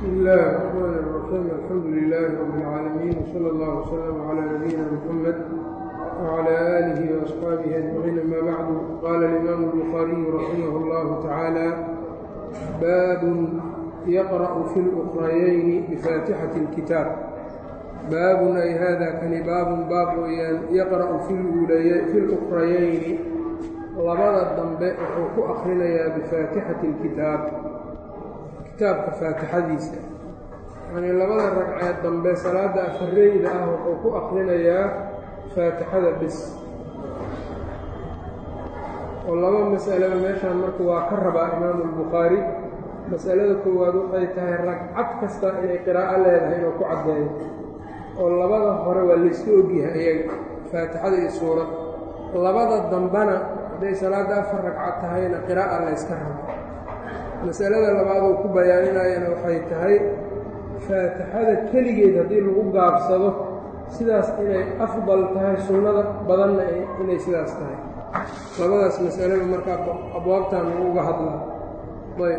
بسم الله الرحمن الرحيم الحمد لله رب العالمين وصلى الله وسلم على نبينا محمد وعلى آله وأصحابه أجمعين أما بعد قال الإمام البخاري رحمه الله تعالى باب يقرأ في الأخريين بفاتحة الكتاب باب أي هذا كان باب باب يقرأ في في الأخريين labada dambe wuxuu ku akrinayaa bifaatixati اlkitaab kitaabka faatixadiisa yacnii labada ragceed dambe salaadda afareyda ah wuxuu ku akrinayaa faatixada bis oo laba mas'alaba meeshaan marka waa ka rabaa imaamu اlbukhaari mas'alada koowaad waxay tahay ragcad kasta inay qiraa'o leedahay inuu ku caddeeyo oo labada hore waa layska ogyahay iyaga faatixada iyo suurad labada dambena hadday salaadda afar ragcad tahayna qiraa'a layska rabo masalada labaad uu ku bayaaninayana waxay tahay faatixada keligeed haddii lagu gaabsado sidaas inay afdal tahay sunnada badanna inay sidaas tahay labadaas masalaba markaa abwaabtan lagu uga hadlaa ayb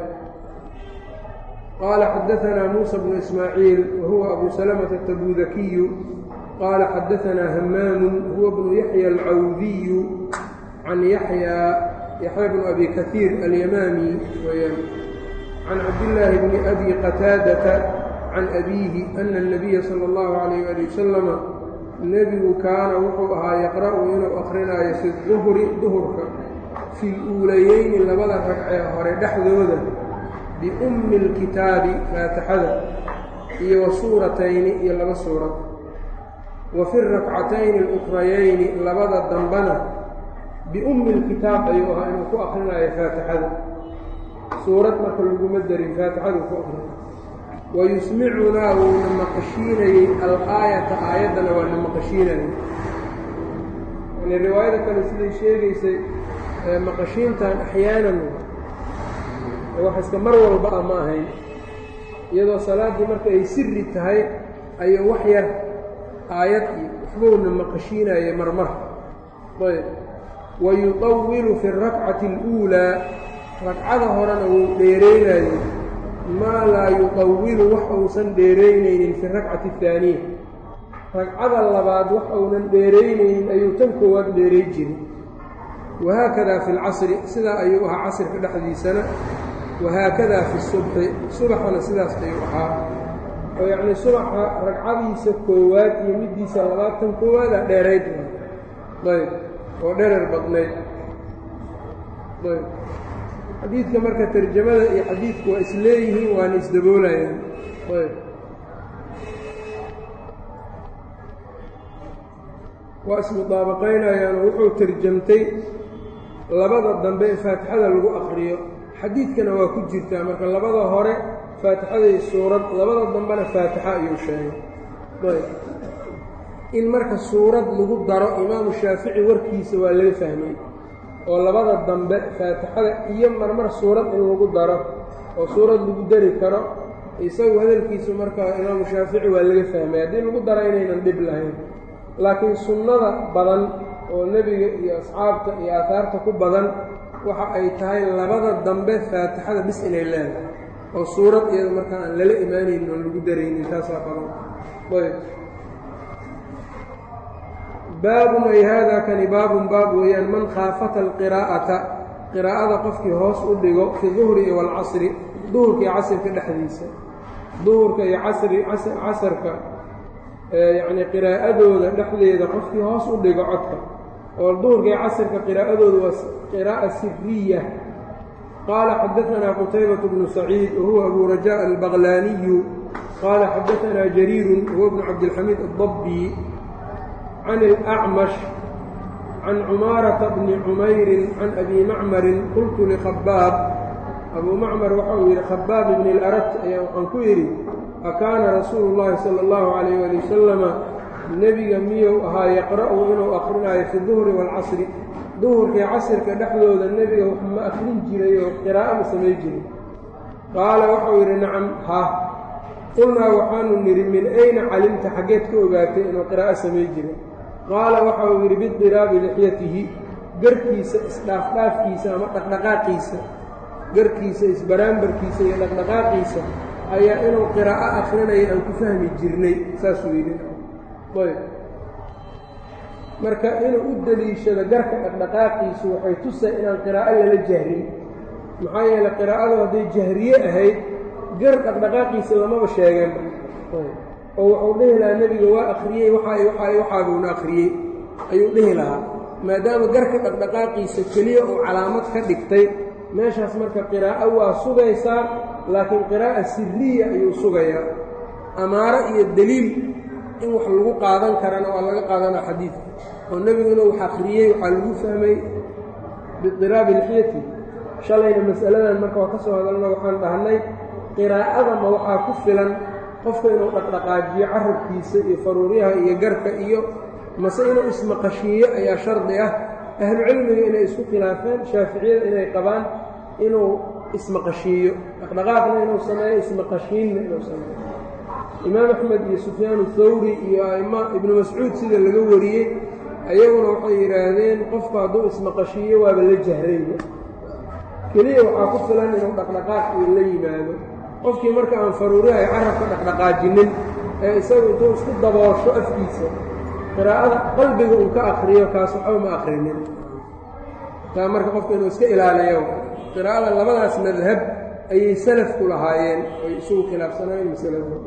qaala xadaanaa muusa bnu ismaaciil wa huwa abu salamata atabudakiyu qaala xadaanaa hamaamu huwa bnu yaxya alcawdiyu can yaxyaa yaxya bnu abi kaiir alyamaami weyaan can cabdillaahi bni abi qataadata can abiihi ana اnabiya sala اllahu calayh ali wasalama nebigu kaana wuxuu ahaa yaqra'u inuu akrinaayo fi duhri duhurka fi luulayeyni labada ragcee hore dhexdooda biummi اlkitaabi faatixada iyo wa suuratayni iyo laba suurad wa fi rakcatayni اlukrayayni labada dambana biummi اlkitaab ayuu ahaa inuu ku akrinayo faatixada suurad marka laguma darin faatixadu ku akrina wayusmicunaa wuuna maqashiinayey al-aayata aayaddana waa na maqashiinayay yani riwaayada kale siday sheegaysay maqashiintan axyaanan wax iska mar walba a ma ahayn iyadoo salaaddii marka ay siri tahay ayuu wax yar aayad iyo waxbuuna maqashiinayay marmar ayb wayuطawilu fi اrakcati اluulaa ragcada horena wuu dheeraynayey maa laa yuطawilu wax uusan dheeraynaynin fi rakcati اhaaniya ragcada labaad wax uunan dheeraynaynin ayuu tan koowaad dheeray jiray wahaakada fi اlcasri sidaa ayuu ahaa casrka dhexdiisana wahaakada fi subxi subaxana sidaas ayuu ahaa oo yacnii subaxa ragcadiisa koowaad iyo middiisa labaad tan koowaada dheerayd ayb oo dherer badnayd ayb xadiidka marka tarjamada iyo xadiidku waa isleeyihiin waana isdaboolayaan ayb waa ismudaabaqaynayaan oo wuxuu tarjamtay labada dambe ee faatixada lagu akriyo xadiidkana waa ku jirtaa marka labada hore faatixaday suurad labada dambena faatixa ayuu sheegay ayb in marka suurad lagu daro imaamu shaafici warkiisa waa laga fahmay oo labada dambe faatixada iyo marmar suurad in lagu daro oo suurad lagu dari karo isagu hadalkiisu markaa imaamu shaafici waa laga fahmay haddii lagu daro inaynan dhib lahayn laakiin sunnada badan oo nebiga iyo asxaabta iyo aataarta ku badan waxa ay tahay labada dambe faatixada bis inay leedahay oo suurad iyada markaa aan lala imaanaynin oon lagu daraynin taasaa badan ayb baabun ay haadaa kani baabun baab weeyaan man khaafata alqiraa'ata qiraa'ada qofkii hoos u dhigo fi duhri iyo waalcasri duhurka iyo casrka dhexdiisa duhurka iyo casri casarka yacnii qiraa'adooda dhexdeeda qofkii hoos u dhigo codka oo duhurka iyo casrka qiraa'adooda waa qiraa'a siriya qaala xadaanaa qutaybatu bnu saciid wahuwa abu rajaa albaqlaaniyu qaala xadaanaa jariirun wahuwa bnu cabdilxamiid addabbi can الأcmash can cumaarata bni cumayrin can abi macmarin qultu likhabaab abuu macmar waxa uu yidhi khabaab ibni اlarat ayaa waxaan ku yidhi akaana rasuulu اllahi salى اllahu عalayh ali wasalama nebiga miyuu ahaa yaqra'u inuu akrinaayo fi duhri wاlcasri duhurkii casrka dhexdooda nebiga wax ma akrin jiray oo qiraa'o ma samay jiray qaala waxau yidhi nacam ha qulnaa waxaanu nidhi min ayna calimta xaggeed ka ogaatay inuu qiraa'o samay jiray qaala waxa uu yidhi bidiraabi lixyatihi garkiisa isdhaafdhaafkiisa ama dhaqdhaqaaqiisa garkiisa isbaraambarkiisa iyo dhaqdhaqaaqiisa ayaa inuu qiraa'o akhrinayo aan ku fahmi jirnay saasuu yidhi ayb marka inuu u deliishado garka dhaqdhaqaaqiisu waxay tusay inaan qiraa'o lala jahrin maxaa yeeley qiraa'adu hadday jahriye ahayd gar dhaqdhaqaaqiisa lamaba sheegeen oo wuxuu dhihi lahaa nebiga waa akhriyey waxaa waxaa waxaabuuna akhriyey ayuu dhihi lahaa maadaama garka dhaqdhaqaaqiisa keliya uu calaamad ka dhigtay meeshaas marka qiraa'o waa sugaysaa laakiin qiraa'a siriya ayuu sugayaa amaaro iyo deliil in wax lagu qaadan karana waa laga qaadanaa xadiidka oo nebigu inuu wax akhriyey waxaa lagu fahmay bidiraabi lixyati shalayna mas'aladan marka waa ka soo hadalno waxaan dhahnay qiraa'adama waxaa ku filan qofka inuu dhaqdhaqaajiyo carabkiisa iyo faruuryaha iyo garka iyo mase inuu ismaqashiiyo ayaa shardi ah ahlucilmiga inay isku khilaafeen shaaficiyada inay qabaan inuu ismaqashiiyo dhaqdhaqaaqna inuu sameeyo ismaqashiinna inuu sameeyo imaam axmed iyo sufyaan thawri iyo aima ibnu mascuud sida laga wariyey ayaguna waxay yidhaahdeen qofku hadduu ismaqashiiyo waaba la jahrayba keliya waxaa ku filan inuu dhaqdhaqaaq iyo la yimaado qofkii marka aan faruuriha ay carabka dhaqdhaqaajinin ee isagu intuu isku daboosho afkiisa qiraa'ada qalbiga uu ka akriyo kaas waxba ma akrinin taa marka qofka inuu iska ilaaliyo qiraa'ada labadaas madhab ayay salafku lahaayeen oy isugu khilaafsanaayeen masalada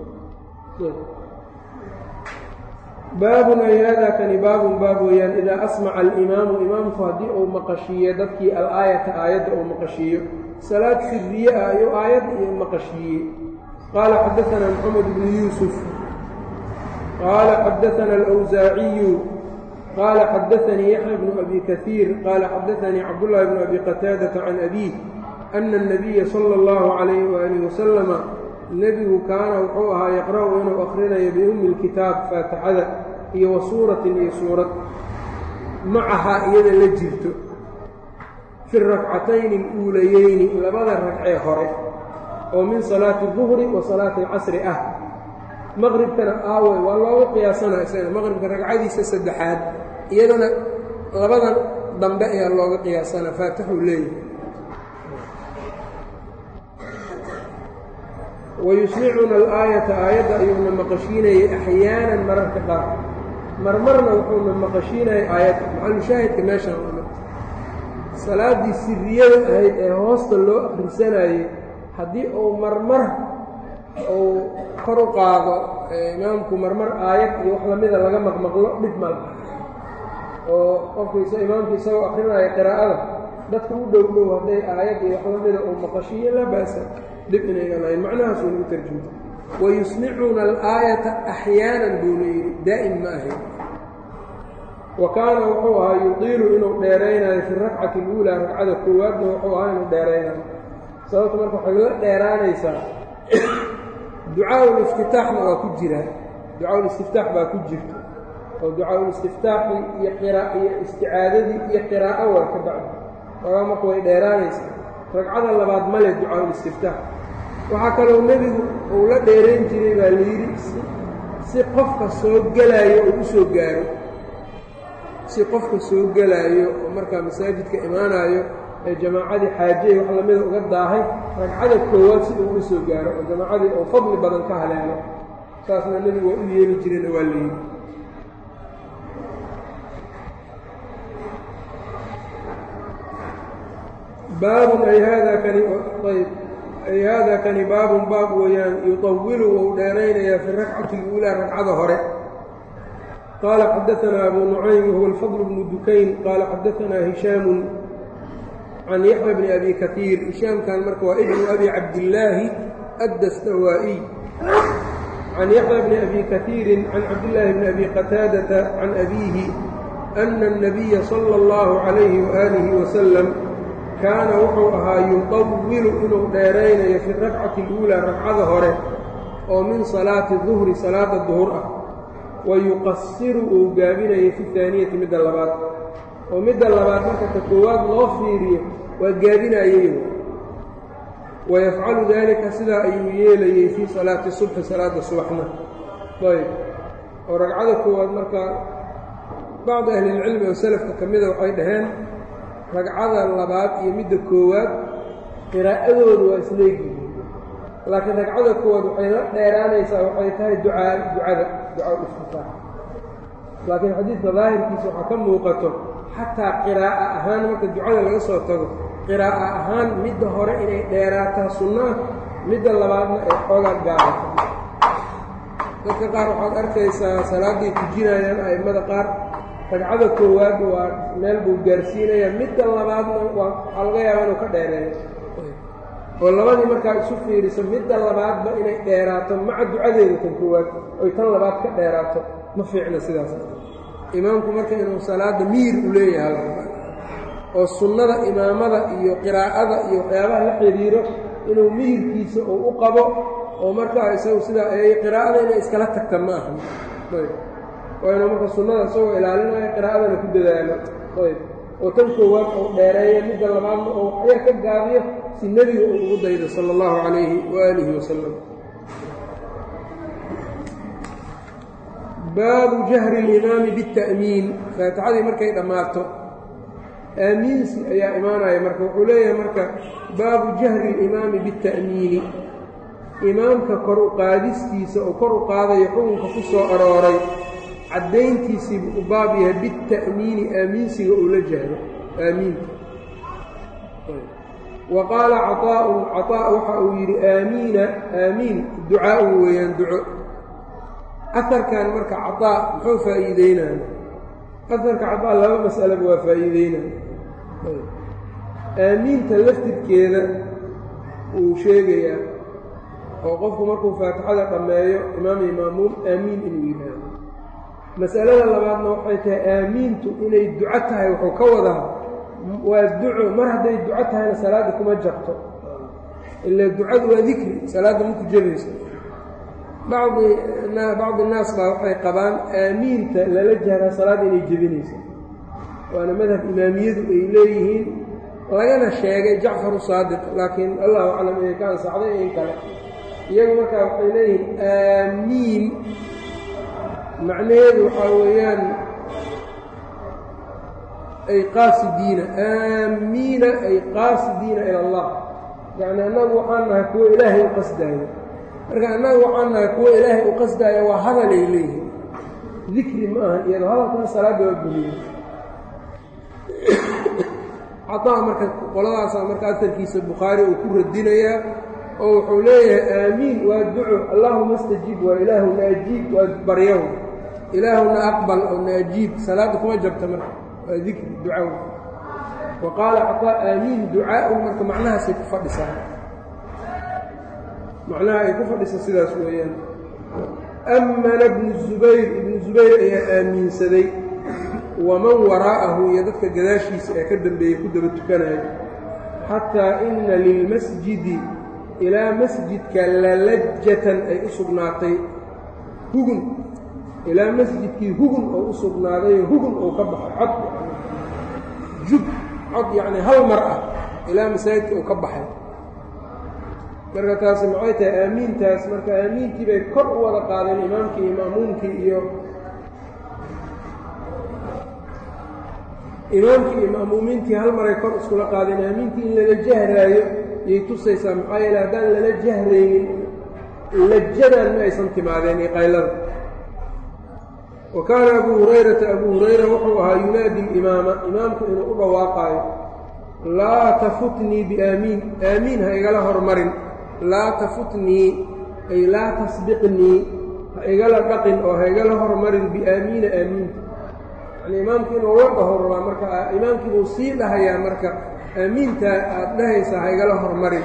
baabun ay haadaa kani baabun baab weeyaan idaa asmaca alimaamu imaamku haddii uu maqashiiyo dadkii al-aayata aayadda uu maqashiiyo salaad siriye ah ayuu aayad iyo maqashiiyey qaala xadaanaa moxamed bnu yuusuf qaala xadaana alawsaaciyu qaala xadaanii yaxya bnu abi kaiir qaala xadaanii cabdullaahi bnu abi qataadata can abiih ana الnabiya sala اllahu calayh waaalih wasalama nebigu kaana wuxuu ahaa yaqra'u inuu akhrinayo biummi اlkitaab faatixada iyo wa suuratin iyo suurad macahaa iyada la jirto fi rakcatayni اluulayeyni labada ragcee hore oo min salaati الduhri wa salaati اlcasri ah maqribkana aawey waa loogu qiyaasanaa isaga maqribka ragcadiisa saddexaad iyadana labadan dambe ayaa looga qiyaasanaa faatixuu leeyahay wayusmicuna alaayata aayadda ayuuna maqashiinayay axyaanan mararka qaar marmarna wuxuuna maqashiinayay aayadda macalushaahidka meeshaan salaaddii siriyada ahayd ee hoosta loo akhrisanayey haddii uu marmar uu kor u qaado imaamku marmar aayad iyo wax lamida laga maqmaqlo dhib ma laha oo qofku imaamku isagoo akrinaya qiraa'ada dadka u dhow dhow hadday aayad iyo wax lamida uu maqashiiyo laa ba'sa dhib inaynan lahayn macnahaas waynagu tarjumta wayusmicuuna alaayata axyaanan buuna yidhi daa'im ma ahayn wa kaana wuxuu ahaa yudiilu inuu dheeraynayo fi rakcati اluulaa ragcada koowaadna wuxuu ahaa inuu dheeraynayo sababta marka waxay la dheeraanaysaa ducaaءuliftitaaxna waa ku jiraa ducaaءulistiftaax baa ku jirto oo ducaaءulistiftaaxi iyo iyo isticaadadii iyo qiraa'o waa ka bacdi ogaa marka way dheeraanaysaa ragcada labaad male ducaaءulistiftaax waxaa kaloo nebigu uu la dheerayn jiray baa layidhi si qofka soo gelaayo uu u soo gaaro si qofka soo gelaayo oo markaa masaajidka imaanaayo ee jamaacadii xaajiyay wax lamida uga daahay ragcada koowaad si uu u soo gaaro oo jamaacadii uu fadli badan ka haleelo saasna nebigu waa u yeeli jirayna waa layidhi baabun ay haadaa kani ayb ay haadaa kani baabun baab weeyaan yuطawilu wou dheeraynayaa fi rakcati اluulaa ragcada hore qaala xadaanaa abu nucaym wahuwa alfadl bnu dukayn qaala xadaanaa hishaamu can yaxya bni abi kaiir hishaamkan marka waa ibnu abi cabdillaahi addastawaa'iy can yaxya bni abi kaiirin can cabdillaahi bni abi qataadata can abiihi ana الnabiya sala اllahu calayhi waaalihi wasalam kaana wuxuu ahaa yuطawilu inuu dheeraynayo fi rakcati اluulaa ragcada hore oo min salaati duhri salaada duhur ah wa yuqasiru uu gaabinayo fi haaniyati midda labaad oo midda labaad marka ka koowaad loo fiiriyo waa gaabinayey wayafcalu daalika sidaa ayuu yeelayey fii salaati subxi salaada subaxna ayb oo ragcada koowaad marka bacdi ahlilcilmi oo selafka ka mida waxay dhaheen ragcada labaad iyo midda koowaad qiraa'adoodu waa isleegyihiin laakiin ragcada koowaad waxay la dheeraanaysaa waxay tahay ducaa ducada ducaa iftitaax laakiin xadiidka daahirkiisa waxaa ka muuqato xataa qiraa'a ahaan marka ducada laga soo tago qiraa'a ahaan midda hore inay dheeraataa sunnaa midda labaadna ay xoogaa gaabata dadka qaar waxaad arkaysaa salaaday tujinayaan a'immada qaar ragcada koowaad waa meel buu gaarsiinayaa midda labaadna waa waxaa laga yaaba inuu ka dheereeyo oo labadii markaa isu fiiriso midda labaadba inay dheeraato maca ducadeeda tan koowaad oy tan labaad ka dheeraato ma fiicna sidaas imaamku marka inuu salaadda miyir u leeyahay laraba oo sunnada imaamada iyo qiraa'ada iyo waxyaabaha la xidhiiro inuu miyirkiisa uu u qabo oo markaa isagu sidaa qiraa'ada inay iskala tagta ma aha waa inuu marka sunnada isagoo ilaalinayo qiraa'adana ku dadaalo ayb oo tan koowaad uu dheereeyo midda labaadna oo waxyar ka gaabiyo si nebiga uu ugu daydo sala allahu calayhi waaalihi wasalam baabu jahri اlimaami biاta'miin faatixadii markay dhammaato aamiinsi ayaa imaanaya marka wuxuu leeyahay marka baabu jahri اlimaami biاta'miini imaamka kor u qaadistiisa oo kor u qaadayo xukunka ku soo arooray caddayntiisii buu u baab yahay biاta'miini aamiinsiga uu la jahro aamiinta wa qaala caطaa'un caطaa' waxa uu yidhi aamiina aamiin ducaa'un weeyaan duco aharkan marka caطaa muxuu faa'iideynaya aharka caطaa laba mas'alaba waa faa'iideynaya aamiinta laftirkeeda wuu sheegayaa oo qofku markuu faatixada dhammeeyo imaam iyo maamuum aamiin inuu yidhaahdo mas'alada labaadna waxay tahay aamiintu inay duco tahay wuxuu ka wadaa waa duco mar hadday duco tahayna salaadda kuma jabto ila ducadu waa dikri salaadda maku jabayso bacdi bacdi naas baa waxay qabaan aamiinta lala jahraa salaadda inay jebinayso waana madhab imaamiyadu ay leeyihiin lagana sheegay jacfaru saadiq laakiin allahu aclam inay ka ansaxday in kale iyagu markaa waxay leeyihiin aamiin macnaheedu waxaa weeyaan ay qaasidiina aamiina ay qaasidiina ila allah yacni annagu waxaan nahay kuwo ilaahay u qasdaayo marka annagu waxaan nahay kuwo ilaahay u qasdaaya waa hadal ay leeyihiin dikri ma ahan iyadoo hadalkana salaadda waa buliya cataa marka qoladaasaa marka asalkiisa bukhaari uu ku radinayaa oo wuxuu leeyahay aamiin waa duco allaahuma astajib waa ilaahuna ajiib waa baryaw ilaahuna aqbal oo na ajiib salaadda kuma jabta marka waa dikri ducaw wa qaala cataa aamiin ducaa'un marka macnahaasay ku fadhisaa macnaha ay ku fadhisa sidaas weeyaan amana ibnu zubayr ibnu zubayr ayaa aamiinsaday waman waraa'ahu iyo dadka gadaashiisa ee ka dambeeyey ku daba tukanaya xataa ina lilmasjidi ilaa masjidka lalajatan ay u sugnaatay hugun ilaa masjidkii hugun oo u sugnaaday hugun oo ka baxay cod jub cod yacni hal mar ah ilaa masaajidka uu ka baxay marka taasi maxay tahay aamiintaas marka aamiintii bay kor u wada qaadeen imaamkii iyo ma'muumkii iyo imaamkii iyo ma'muumiintii hal maray kor iskula qaadeen aamiintii in lala jahraayo yay tusaysaa maxaa yeele haddaan lala jahraynin lajadan ma aysan timaadeen iyo qaylada wa kaana abuu hurayrata abuu hurayra wuxuu ahaa yunaadi alimaama imaamku inuu u dhawaaqaayo laa tafutnii biaamiin aamiin ha igala hormarin laa tafutnii ay laa tasbiqnii ha igala dhaqin oo ha igala hormarin biaamiina aamiinta yani imaamku inuu la dhaho rabaa marka imaamkii buu sii dhahayaa marka aamiinta aada dhahaysaa ha igala hormarin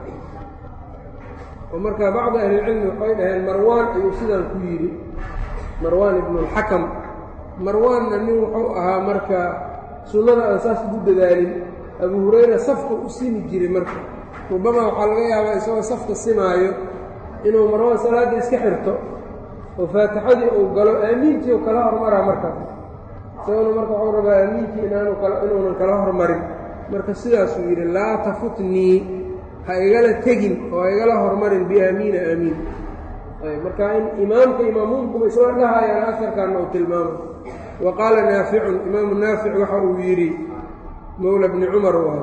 oo marka bacdi ahlilcilmi waxay dhaheen marwaan ayuu sidaan ku yidhi marwaan ibnu alxakam marwaanna nin wuxuu ahaa marka sunnada aan saas ugu dadaalin abuu hurayra safka u simi jiray marka rubamaa waxaa laga yaabaa isagoo safka simaayo inuu marwaan salaadda iska xirto oo faatixadii uu galo aamiintii u kala hormaraa markaas isaguna marka waxuu rabaa aamiintii inaanu inuunan kala hormarin marka sidaasuu yidhi laa tafutnii ha igala tegin oo ha igala hormarin biaamiina aamiin marka in imaamka imaamuumkuba isla dhahayaan asarkaana uu tilmaamay wa qaala naaficun imaamu naafic waxa uu yidhi mowla bni cumar waayo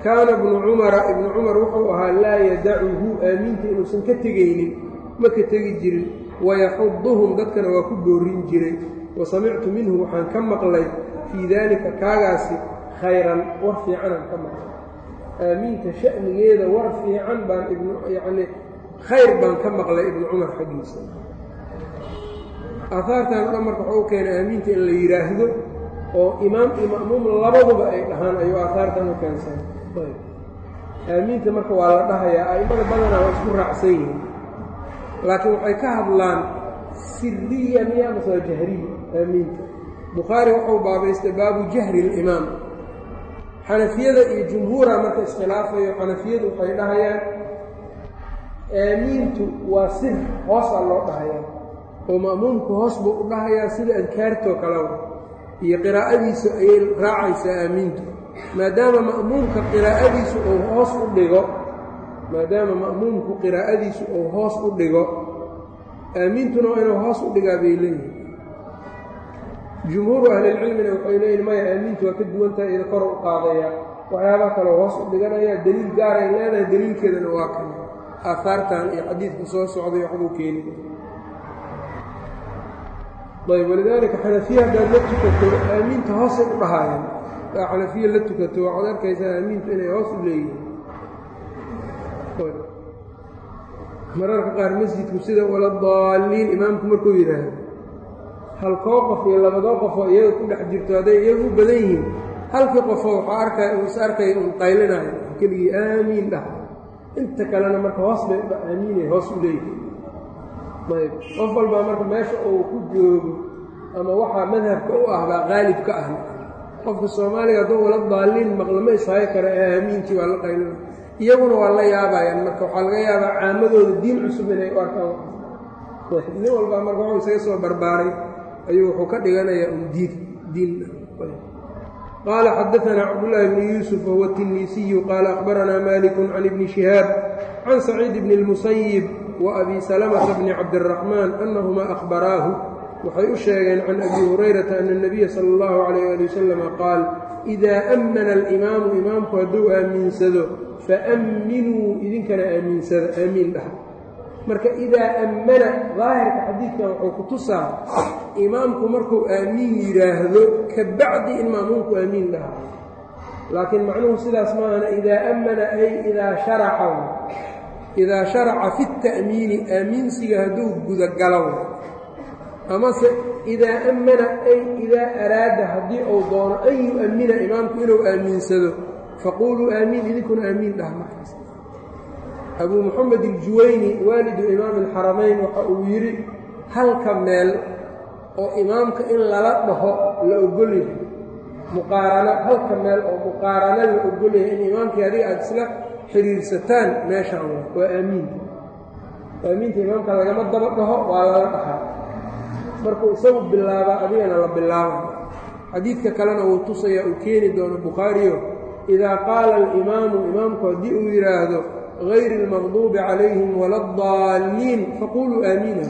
kaana ibnu cumara ibnu cumar wuxuu ahaa laa yadacuhu aamiinta inuusan ka tegaynin ma ka tegi jirin wayaxuduhum dadkana waa ku boorin jiray wa samictu minhu waxaan ka maqlay fii daalika kaagaasi khayran war fiicanaan ka maqlay aamiinta sha'nigeeda war fiican baan ibnu yacnii khayr baan ka maqlay ibnu cumar xaggiisa aahaartan o dhan marka waxuu u keenay aamiinta in la yidhaahdo oo imaam iyo ma'muum labaduba ay dhahaan ayuu aahaartan u keensan aamiinta marka waa la dhahayaa a'immada badanaa waa isku raacsan yihiin laakiin waxay ka hadlaan siriya miya mase waa jahriya aamiinta bukhaari wuxuu baabaystay baabu jahri اlimaam xanafiyada iyo jumhuura marka iskhilaafayo xanafiyadu waxay dhahayaan aamiintu waa sir hoosaa loo dhahayaa oo ma'muumku hoos buu u dhahayaa sida adkaartoo kaleba iyo qiraa'adiisu ayay raacaysaa aamiintu maadaama ma'muumka qiraa'adiisu uu hoos u dhigo maadaama ma'muumku qiraa'adiisu uu hoos u dhigo aamiintuna waa inuu hoos u dhigaa bay leeyihin jumhuuru ahlilcilmina waxay leeyihin maya aamiintu waa ka duwantahay ida kor u qaadaya waxyaabaa kaloo hoos u dhiganaya deliil gaaray leedahay deliilkeedana waa kan aahaartan iyo xadiidka soo socday waxbuu keeni ayb walidaalika xanafiya haddaad la tukato aamiinta hoosay u dhahaayeen daa xanafiya la tukato waxaad arkaysaa aamiintu inay hoos u leeyihiin mararka qaar masjidku sida wala daaliin imaamku markuu yidhaahdo halkoo qof iyo labadoo qofoo iyaga ku dhex jirto hadday iyagu u badan yihiin halkii qofoo waxaa arkaya uu is arkaya un qaylinayo keligii aamiin dhah inta kalena marka hoos bay udha aamiinay hoos u leeyihiin ayb qof walbaa marka meesha uu ku joogo ama waxaa madhabka u ah baa qaalib ka ah qofka soomaaliga hadduu wala daaliin maqlama ishaayo kara ee aamiintii waa la qaylina iyaguna waa la yaabayaan marka waxaa laga yaabaa caamadooda diin cusub inay u arkaan nin walbaa marka wuxuu isaga soo barbaaray ayuu wuxuu ka dhiganayaa un diin diin qaala xadaanaa cabdullaahi bni yuusuf wahuwa tinisiyu qaala akhbaranaa maliku can ibni shihaab can saciid bni اlmusayib wa abi salamata bni cabdiraxmaan annahumaa akhbaraahu waxay u sheegeen can abi hurayrata ana اnabiya sala اllahu calayh ali wasalama qaal idaa ammana alimaamu imaamku hadduu aaminsado faamminuu idinkana aamiinsada aamiin dhaha marka idaa ammana daahirka xadiidkan wuxuu ku tusaa imaamku markuu aamiin yidhaahdo ka bacdi in maamuumku aamiin dhaha laakiin macnuhu sidaas maahana idaa ammana ay idaa sharaca idaa sharaca fi اta'miini aamiinsiga hadduu gudagalo amase idaa ammana ay idaa araada haddii uu doono an yu'ammina imaamku inuu aamiinsado faquuluu aamiin idinkuna aamiin dhaha markaas abuu moxamed iljuwayni waalidu imaami alxaramayn waxa uu yidhi halka meel oo imaamka in lala dhaho la ogolyahay muqaarano halka meel oo muqaarano la ogolyahay in imaamkii adiga aada isla xidhiirsataan meeshaan waa aamiinta aamiinta imaamka lagama daba dhaho waa lala dhahaa markuu isagu bilaabaa adigana la bilaaba xadiidka kalena wuu tusayaa uu keeni doono bukhaariyo idaa qaala alimaamu imaamku haddii uu yidhaahdo gayri اlmaqduubi calayhim wala اdaalliin faquluu aamiina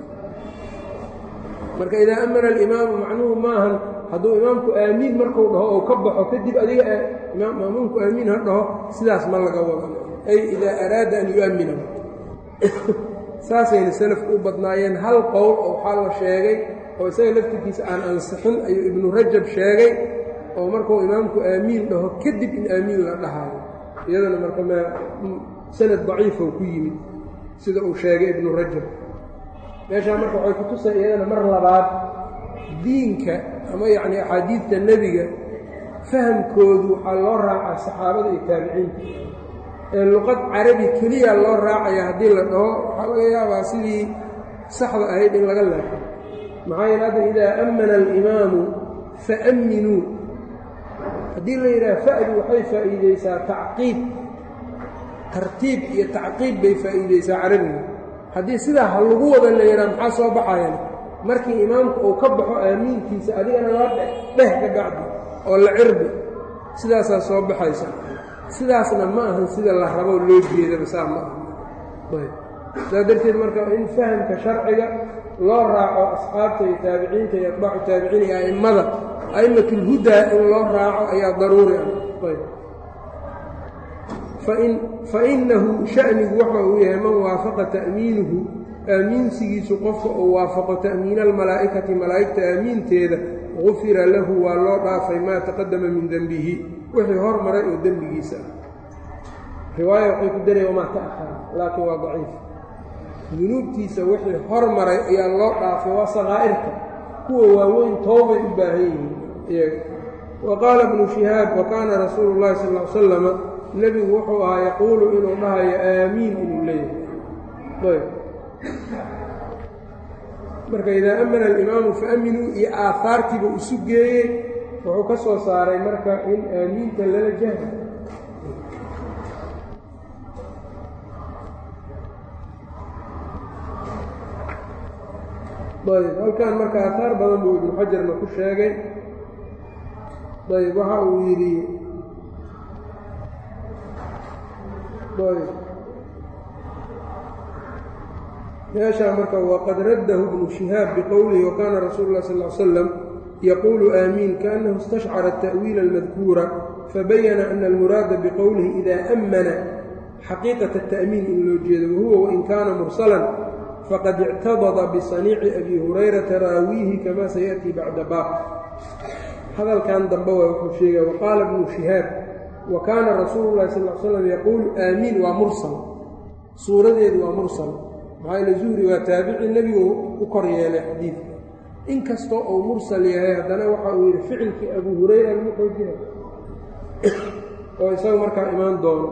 marka idaa amana alimaamu macnuhu maahan hadduu imaamku aamiin markuu dhaho oo ka baxo kadib adiga maamuumku aamiin ha dhaho sidaas ma laga wada ay idaa araada an yu'amina saasayna selafku u badnaayeen hal qowl oo waxaa la sheegay oo isaga laftirkiisa aan ansixin ayuu ibnu rajab sheegay oo markuu imaamku aamiin dhaho kadib in aamiin la dhahaayo iyadana marka m sanad daciifou ku yimid sida uu sheegay ibnu rajab meeshaa marka waxay ku tusay iyadana mar labaad diinka ama yacni axaadiidta nebiga fahamkoodu waxaa loo raacaa saxaabada iyo taabiciinta ee luqad carabi keliya loo raacaya haddii la dhaho waxaa laga yaabaa sidii saxda ahayd in laga leexo maxaa yeele hadda idaa ammana alimaamu faamminuu haddii la yidhaha fa'du waxay faa'iideysaa tacqiib tartiib iyo tacqiib bay faa'iideysaa carabiga haddii sidaa ha lagu wada la yidhaha maxaa soo baxayan markii imaamku uu ka baxo aamiinkiisa adigana la dheh ka bacdi oo la cirbi sidaasaa soo baxaysa sidaasna ma ahan sida la raboo loo jeedaba saa ma aha saa darteed marka in fahamka sharciga loo raaco asxaabta iyo taabiciinta iyo atbaacu taabiciin iyo a'immada a'immatulhudaa in loo raaco ayaa daruuri ah ayb fainahu shanigu waxa uu yahay man waafaqa ta'miinuhu aamiinsigiisu qofka uu waafaqo ta'miina almalaa'ikati malaa'igta aamiinteeda gufira lahu waa loo dhaafay maa taqadama min dembihi wixii hormaray oo dembigiisa ah riwaaya waxay ku daraya wamaa ta'ahara laakiin waa daciif dunuubtiisa wixii hormaray ayaa loo dhaafay waa sakaa'irta kuwa waaweyn toobay u baahan yihiin iyaga wa qaala ibnu shihaab wa kaana rasuulu llahi sal ll ly slama nebigu wuxuu ahaa yaquulu inuu dhahayo aamiin inuu leeyahay marka idaa amana alimaamu faaminuu iyo aahaartiiba isu geeyey wuxuu ka soo saaray marka in aamiinta lala jahra ayb halkan marka aahaar badan buu ibnu xajarna ku sheegay ayb waxa uu yidhi ayb meeshaa marka waqad raddahu ibnu shihaab biqowlihi wakana rasuulu lah sal l slam yaquulu aamiin kaannahu istashcara ata'wiila almadkuura fabayana ana almuraada biqowlihi ida ammana xaqiiqata ata'miin in loo jeedo wahuwa wain kaana mursalan faqad ictabada bisaniici abi hurayrata raawiihi kama sayaأtii bacda baab hadalkan dambe waa wuxuu sheegaya waqaala ibnu shihaab wa kaana rasuulu lahi sal l slam yaquulu aamiin waa mursal suuradeedu waa mursal maxaa ile zuhri waa taabici nebigu u kor yeelay xadiidka inkastoo uu mursal yahay haddana waxa uu yidhi ficilkii abu hurayra lagu xoojina oo isaga markaa imaan doono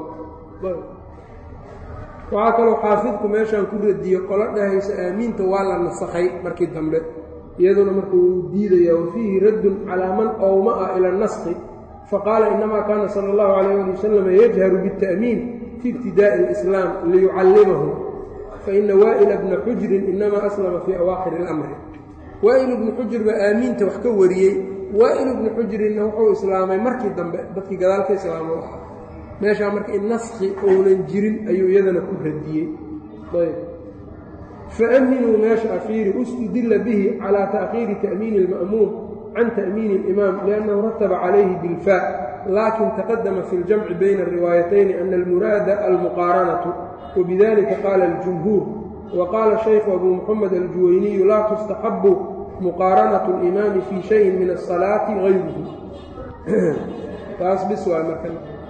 waxaa kaloo xaafidku meeshaan ku radiye qolo dhahaysa aamiinta waa la nasakhay markii dambe iyaduna marka wuu diidaya wa fiihi raddun calaa man owma ah ila naskhi faqaala inamaa kaana sala allahu calayh ali wasalam yajharu biاta'miin fi ibtidaa'i alislaam liyucallimahu faina waa'ila bna xujrin inamaa aslama fii awaakhiri اlamri waa'il ibnu xujr baa aamiinta wax ka wariyey waa'il ibnu xujrinna wuxuu islaamay markii dambe dadkii gadaalka islaamo ahaa meeshaa marka in naskhi ounan jirin ayuu iyadana ku radiyey ayb faaminuu meesha afiiri ustudila bihi calaa ta'khiiri ta'miini اlma'muum can ta'miini اlimaam liannahu rataba calayhi bilfa laakin taqadama fi اljamci bayna الriwaayatayni ana almuraada almuqaaranatu wbidalika qaala اljumhuur waqaala shaykhu abu muxamed aljuwayniyu laa tustaxabu muqaaranatu اlimaami fii shayin min asalaati gayruhu taas bis waa marka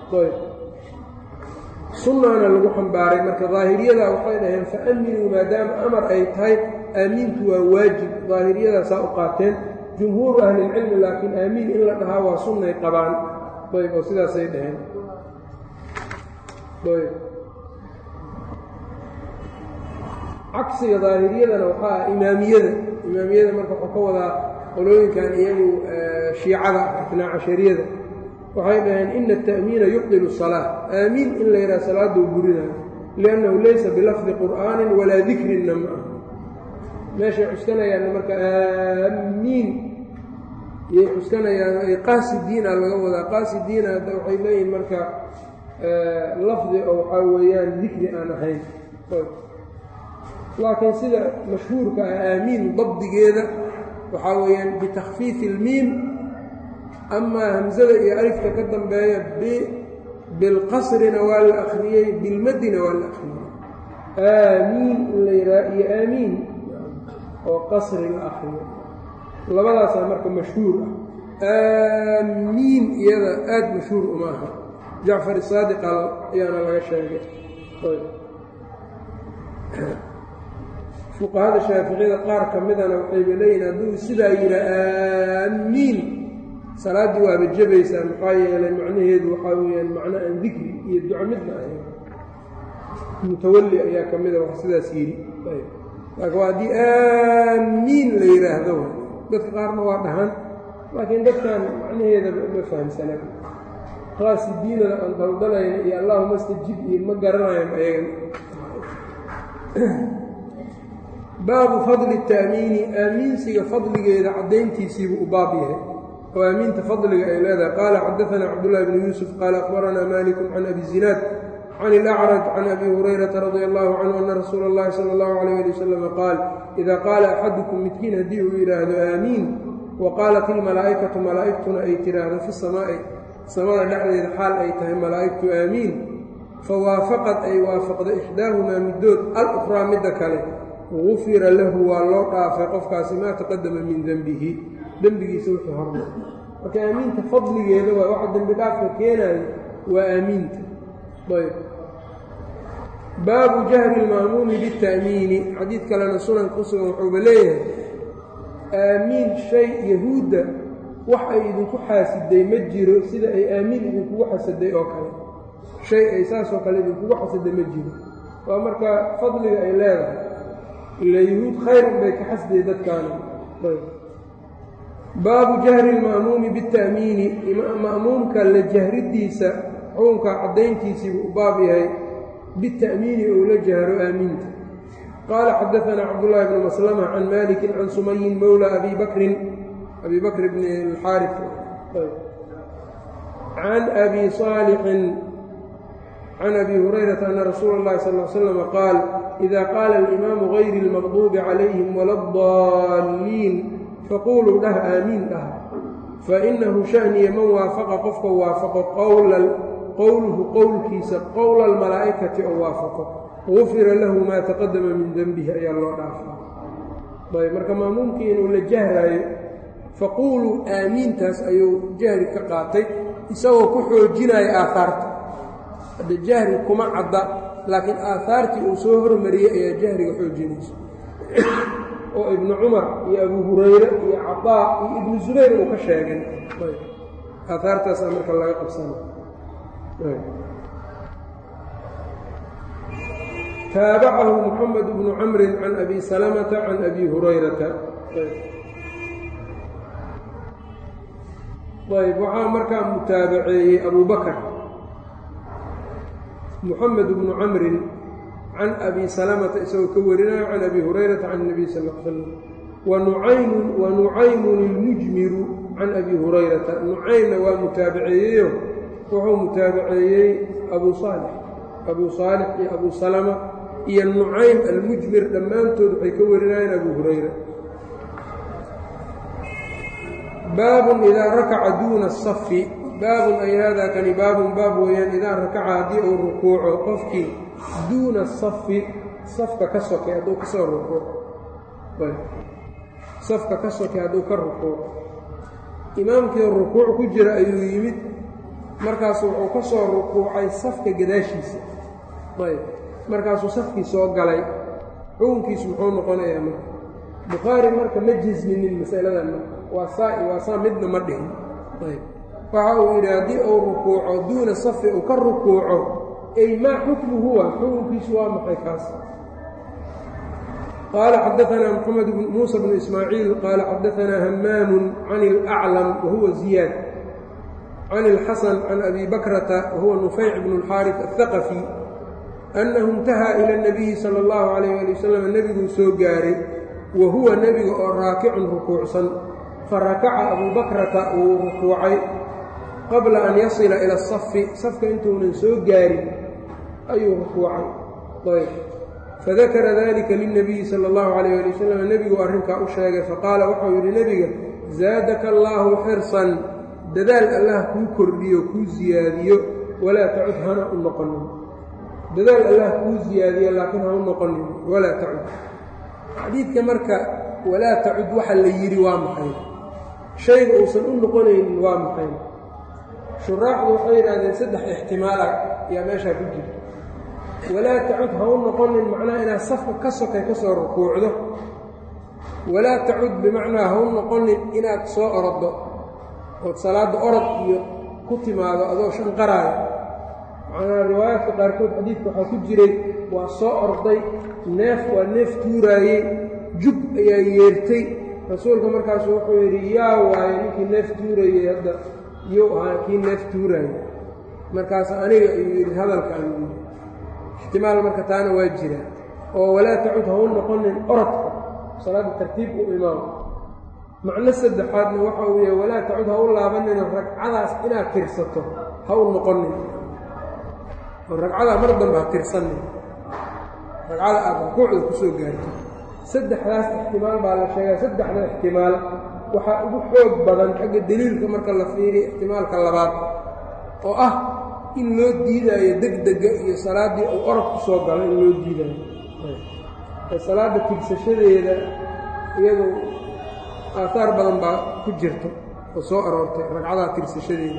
sunnaana lagu xambaaray marka daahiriyada waxay dhaheen faaminuu maadaama amar ay tahay aamiintu waa waajib daahiriyadaa saa u qaateen jumhuuru ahlilcilmi laakiin aamiin in la dhahaa waa sunnay qabaan ayb oo sidaasay dhaheen ayb cagsiga daahiriyadana waxaa ah imaamiyada imaamiyada marka waxuu ka wadaa qolooyinkan iyagu shiicada itnaa cashariyada waxay dhaheen ina ata'miina yubdilu salaa aamiin in la yidhaha salaaduu burinayo liannahu laysa bilafdi qur'aanin walaa dikrinna ma ah meeshay cuskanayaan marka aamiin yay cuskanayaan qaasidiina laga wadaa qaasidiina hadda waxay leeyihin marka lafdi oo waxaa weeyaan dikri aan ahayn laakiin sida mashhuurka ah aamiin dabdigeeda waxaa weeyaan bitakfiifi ilmiim amaa hamsada iyo alifka ka dambeeya bilqasrina waa la akhriyey bilmadina waa la akhriyey aamiin in la yidhaha iyo aamiin oo qasri la akriyo labadaasaa marka mashhuur ah aamiin iyada aada mashhuur uma aha jacfar isaadiqa ayaana laga sheegay fuqahada shaaficiyada qaar ka midana waxayba leeyihin hadduu sidaa yidha aamiin salaaddii waaba jabaysaa maxaa yeelay macnaheedu waxaa weeyaan macno aan dikri iyo duco midna ahayn mutawalli ayaa ka mida wax sidaas yidhi laakiin waa haddii aamiin la yidhaahdo dadka qaarna waa dhahan laakiin dadkan macnaheeda ma fahamsanaa qaasidiinada aan daldalayna iyo allahuma stajib iyo ma garanayan ayagan baabu fadli ta'miini aamiinsiga fadligeeda caddayntiisiibuu u baab yahay oo aamiinta fadliga ay leedahay qaala xadaanaa cabdullahi bnu yuusuf qaala akhbaranaa malikun can abi zinaad can ilacraj can abi hurayrata radia allahu canhu ana rasuula اllahi sala allahu alayh ali wasalama qaal ida qaala axadukum midkiin haddii uu yidhaahdo aamiin wa qaalat ilmalaa'ikatu malaa'igtuna ay tidhaahdo fi samaa'i samada dhexdeeda xaal ay tahay malaa'igtu aamiin fawaafaqad ay waafaqda ixdaahumaa middood al-ukhraa midda kale gufira lahu waa loo dhaafay qofkaasi maa taqadama min dembihi dembigiisa wixii hormar marka aamiinta fadligeeda waa waxa dembi dhaafka keenayo waa aamiinta ayb baabu jahri lma'muumi bita'miini xadiid kalena sunanka ku sugan wuxuuba leeyahay aamiin shay yahuudda wax ay idinku xaasiday ma jiro sida ay aamiin idinkugu xasaday oo kale shay ay saasoo kale idinkugu xasaday ma jiro waa marka fadliga ay leedahay ila yahuud khayr unbay ka xasday dadkaana baabu jahri lma'muumi bita'miini ma'muumka la jahridiisa xukunka caddayntiisiibuu u baab yahay bita'miini ou la jahro aamiinta qaala xadaanaa cabdullaahi bnu maslama can maliki can sumayin mowla abi bakrin abi bakr bn اlxaari can abi صaalixin can abi hurayrata ana rasuula اllahi sal ly slm qaal ida qaala alimaamu gayri اlmaqduubi calayhim wala اdaalliin faquluu dhah aamiin dhah fainahu shaniya man waafaqa qofka waafaqo qowluhu qowlkiisa qowla almalaa'ikati oo waafaqo gufira lahu maa taqadama min denbihi ayaa loo dhaafaa ayb marka maamuumkii inuu la jahraayo faquuluu aamiintaas ayuu jahri ka qaatay isagoo ku xoojinaya aahaarta hadda jahri kuma cadda laakiin aahaartii uu soo hormariyey ayaa jahriga xoojinaysa oo ibnu cumar iyo abu hurayre iyo cadaa iyo ibnu zubayr uu ka sheegay aahaartaasaa marka laga qabsana taabacahu moxamed bnu camrin can abi salamata can abi hurayrata ayb waxaa markaa mutaabaceeyey abu bakr moxamed bnu camrin can abi salamata isagoo ka warinayo can abi hurayrata can اnabiy sal l slam wanucaymun wanucaymun ilmujmiru can abi hurayrata nucaymna waa mutaabaceeyeyo wuxuu mutaabaceeyey abu saalix abu saalix iyo abu salama iyo nucaym almujmir dhammaantood waxay ka warinayeen abu hurayra baabun idaa rakaca duuna asafi baabun ay haadaa kani baabun baab weeyaan idaa rakaca haddii uu rukuuco qofkii duuna asafi safka ka sokay hadduu ka soo rukuuco safka ka sokay hadduu ka rukuuco imaamkii rukuuc ku jira ayuu yimid markaasu wuxuu ka soo rukuucay safka gadaashiisa ayb markaasuu safkii soo galay xukunkiisu muxuu noqonayaa marka bukhaari marka ma jasminin masaladan marka waa saa waa saa midna ma dhihin ayb waxa uu yidhi haddii uu rukuuco duuna safi uu ka rukuuco ay maa xukmu huwa xukunkiisu waa maxay kaas qaala xadaanaa moxamed muusa bnu ismaaciil qaala xadaanaa hamaamu can ilaclam wahuwa ziyaad can ilxasan can abi bakrata wahuwa nufayc bnu اlxaariث aلhaqafi annahu intahaa ila اnabiyi sala اllahu calayh ali wasalam nebiguu soo gaaray wa huwa nebiga oo raakicun rukuucsan farakaca abuu bakrata wuu rukuucay qabla an yasila ila asafi safka intuunan soo gaarin ayuu rukuucay ayb fadakara dalika lilnabiyi sala اllahu calayh ali wasalam nebiguu arrinkaa u sheegay faqaala waxau yidhi nebiga zaadaka allaahu xirsan dadaal allah kuu kordhiyo kuu siyaadiyo walaa tacud hana u noqonin dadaal allah kuu siyaadiyo laakiin ha u noqonin walaa tacud xadiidka marka walaa tacud waxa la yidhi waa maxay shayga uusan u noqonaynin waa maxay shuraaxdu waxay yidhaahdeen saddex ixtimaala ayaa meeshaa ku jirta walaa tacud ha u noqonin macnaha inaad safka ka sokay ka soo rukuucdo walaa tacud bimacnaa ha u noqonin inaad soo oroddo ood salaadda orod iyo ku timaado adoo shan qaraayo macnaha riwaayaadka qaarkood xadiidka waxaa ku jiray waa soo orday neef waa neef tuuraayey jub ayaa yeertay rasuulka markaasu wuxuu yidhi yaa waaye ninkii neef tuurayey hadda iyou ahaa kii neef tuuraayey markaas aniga ayuu yidhi hadalka ayuu yidhi ixtimaal marka taana waa jira oo walaa tacud ha u noqonin orodka salaadda tartiib u imaamo macno saddexaadna waxa uu yahay walaa tacud ha u laabanina ragcadaas inaad tirsato ha u noqonin oo ragcadaa mar dambe ha tirsanin ragcada aad rukuucda ku soo gaarto saddexdaas ixtimaal baa la sheegaa saddexda ixtimaal waxaa ugu xoog badan xagga deliilka marka la fiiriya ixtimaalka labaad oo ah in loo diidaayo degdega iyo salaaddii uu orod ku soo galo in loo diidaayo ee salaadda tigsashadeeda iyadu aahaar badan baa ku jirta oo soo aroortay ragcadaha tirsashadeeda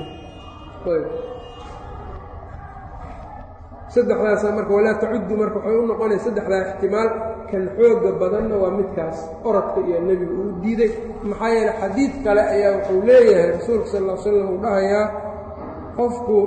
saddexdaasa marka walaa tacuddu marka waxay u noqonaya saddexdaa ixtimaal kan xooga badanna waa midkaas orodka iyo nebigu uu diiday maxaa yeele xadiid kale ayaa wuxuu leeyahay rasuulka sal ll slam uu dhahayaa qofku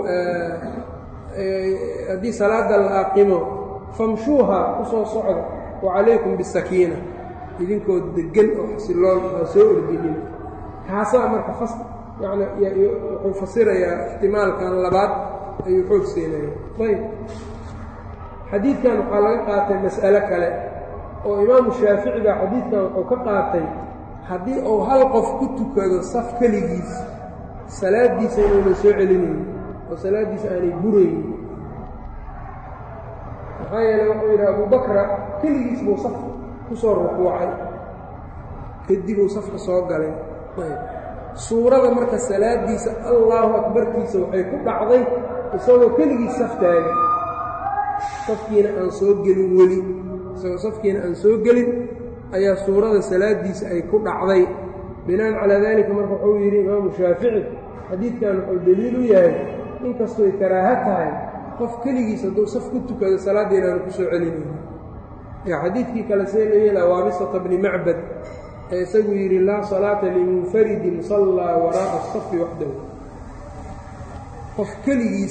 haddii salaada la aqimo famshuuha u soo socda wa calaykum bisakiina idinkoo deggan oo xasiloon aa soo ordinin kaasaa marka fas yani wuxuu fasirayaa ixtimaalkan labaad ayuu xoog siinaya ayb xadiidkan waxaa laga qaatay mas'alo kale oo imaamu shaafici baa xadiidkan wuxuu ka qaatay haddii uu hal qof ku tukado saf keligiis salaaddiisa inuuna soo celinayn oo salaaddiisa aanay buraynin maxaa yeele wuxuu yidhi abubakra keligiis buu saf ku soo rukuucay kadib uu safka soo galay suurada marka salaaddiisa allaahu akbarkiisa waxay ku dhacday isagoo keligiis saf taagan safkiina aan soo gelin weli isagoo safkiina aan soo gelin ayaa suurada salaaddiisa ay ku dhacday binaan calaa daalika marka wuxuu yidhi imaamu shaafici xadiidkan wuxuu deliil u yahay inkastoy karaaho tahay qof keligiis hadduu saf ku tukado salaadda inaanu ku soo celinayni yaa xadiidkii kale see la yeelaa waabisata bni macbad ee isagu yidhi laa salaata limunfaridin sallaa waraa'a asafi waxdahu qof keligiis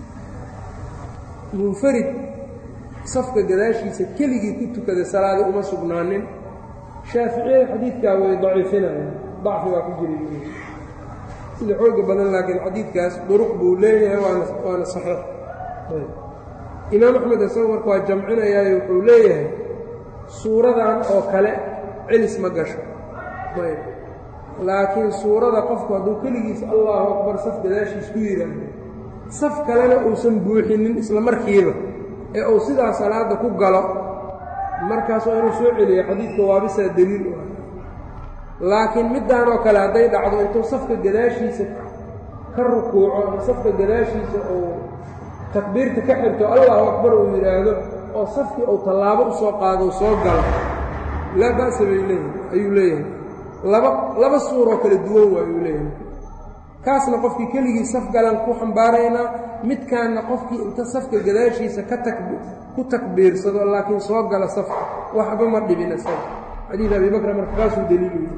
munfarid safka gadaashiisa keligii ku tukada salaada uma sugnaanin shaaficiyada xadiidkaa way daciifinayaan dacfi baa ku jira sida xooga badan laakiin xadiidkaas duruq buu leeyahay waana waana saxiix imaam axmed isagu marka waa jamcinayaayo wuxuu leeyahay suuradan oo kale celis ma gasho laakiin suurada qofku hadduu keligiis allahu akbar saf gadaashiis ku yidhaahdo saf kalena uusan buuxinin isla markiiba ee uu sidaa salaadda ku galo markaas waa inuu soo celiyo xadiidka waabisaa deliil u ah laakiin middaan oo kale hadday dhacdo intuu safka gadaashiisa ka rukuuco ama safka gadaashiisa uu takbiirta ka xirto allahu akbar uu yidhaahdo oo safkii uu tallaabo u soo qaado soo galo laa ba'sa bay leeyahay ayuu leeyahay laba laba suuroo kala duwan waa ayuu leeyahay kaasna qofkii keligii saf galan ku xambaaraynaa midkaanna qofkii inta safka gadaashiisa ka tak ku takbiirsado laakiin soo gala safka waxba ma dhibin isaga xadiid abi bakra marka kaasuu daliilu yahay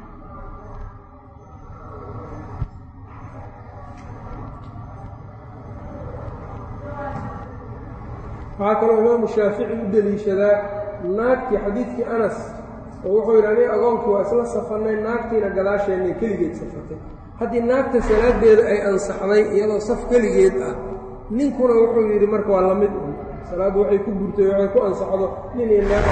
waxaa kaloo imaamu shaafici u deliishadaa naagtii xadiidkii anas oo wuxuu yidhi aniga agoonkii waa isla safannay naagtiina gadaasheennay keligeed safatay haddii naagta salaadeeda ay ansaxday iyadoo saf keligeed ah ninkuna wuxuu yidhi marka waa la mid un salaaddu waxay ku burtay waxay ku ansaxdo nin iyo naag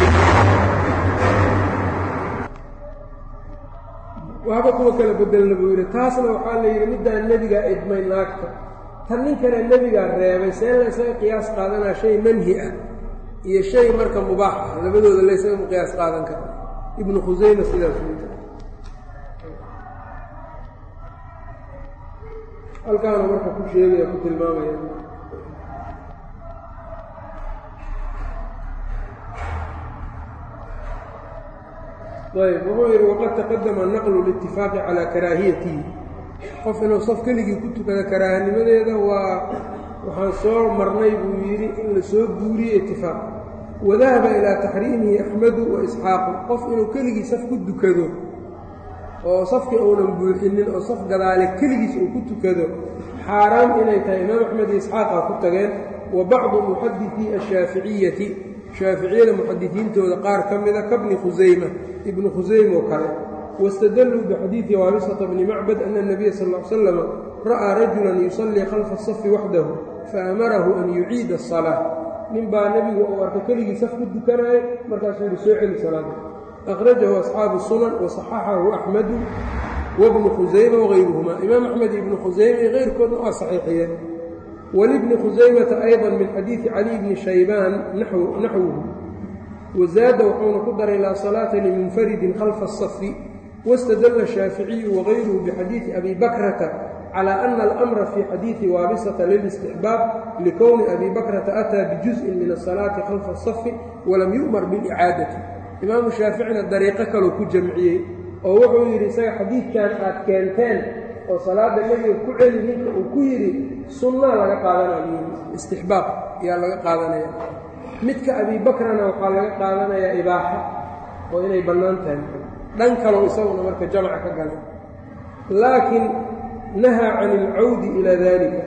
waxba kuwa kala bedelna buu yidhi taasna waxaa la yidhi middaan nebigaa idmay naagta tan ninkana nebigaa reebay see la ysaga qiyaas qaadanaa shay manhi ah iyo shay marka mubaax ah labadooda la ysaga qiyaas qaadan kara ibnu khusayma sidaas weyta halkaanu marka ku sheegaya ku tilmaamaya ayb wuxuu yidhi waqad taqadama naqlu litifaaqi calaa karaahiyatihi qof inuu saf keligii ku tukada karaahanimadeeda waa waxaan soo marnay buu yidhi in la soo guuriyey itifaaq wadahaba ilaa taxriimihi axmedu wa isxaaqu qof inuu keligii saf ku dukado oo safkii uunan buuxinin oo saf gadaale keligiis uu ku tukado xaaraam inay tahay imaam axmed iyo isxaaqa ku tageen wa bacdu muxadisii ashaaficiyati shaaficiyada muxadisiintooda qaar ka mida kabni khusayma ibnu khusayma oo kale wاstadluu bxadiiثi waabisةa bni macbad ana الnabiya sal ا ly slama ra'aa rajula yusallii khalfa الsafi waxdahu faamarahu an yuciida الصalaaة nin baa nebigu uu arkay keligii saf ku dukanaayo markaasuu yihi soo celi salaada akhrajahu asxaabu sunan waصaxaxahu axmedu wabnu khusayma wغayruhuma imaam axmed ibnu khusayma iyo keyrkoodna waa saxiixiyeen walibni khusaymata ayضa min xadiiثi cali bni shaybaan naxwuhu wazaada wuxuuna ku daray laa salaata limunfaridin khalfa الsafi wاstadla الshaaficiyu wغayruhu bxadiiثi abi bakrata calى ana alamra fii xadiidi waabisata lilistixbaab likowni abi bakrata ataa bijuzءin min asalaati khalfa asafi walam yu'mar bilicaadati imaamu shaaficina dariiqo kaloo ku jamciyey oo wuxuu yidhi isaga xadiidkan aad keenteen oo salaada nebiga ku celi ninka uu ku yidhi sunnaa laga qaadanaya istixbaab ayaa laga qaadanaya midka abi bakrana waxaa laga qaadanayaa ibaaxa oo inay bannaan tahay dhan kalow isaguna marka jamca ka galay laakiin nahaa can ilcawdi ilaa dalika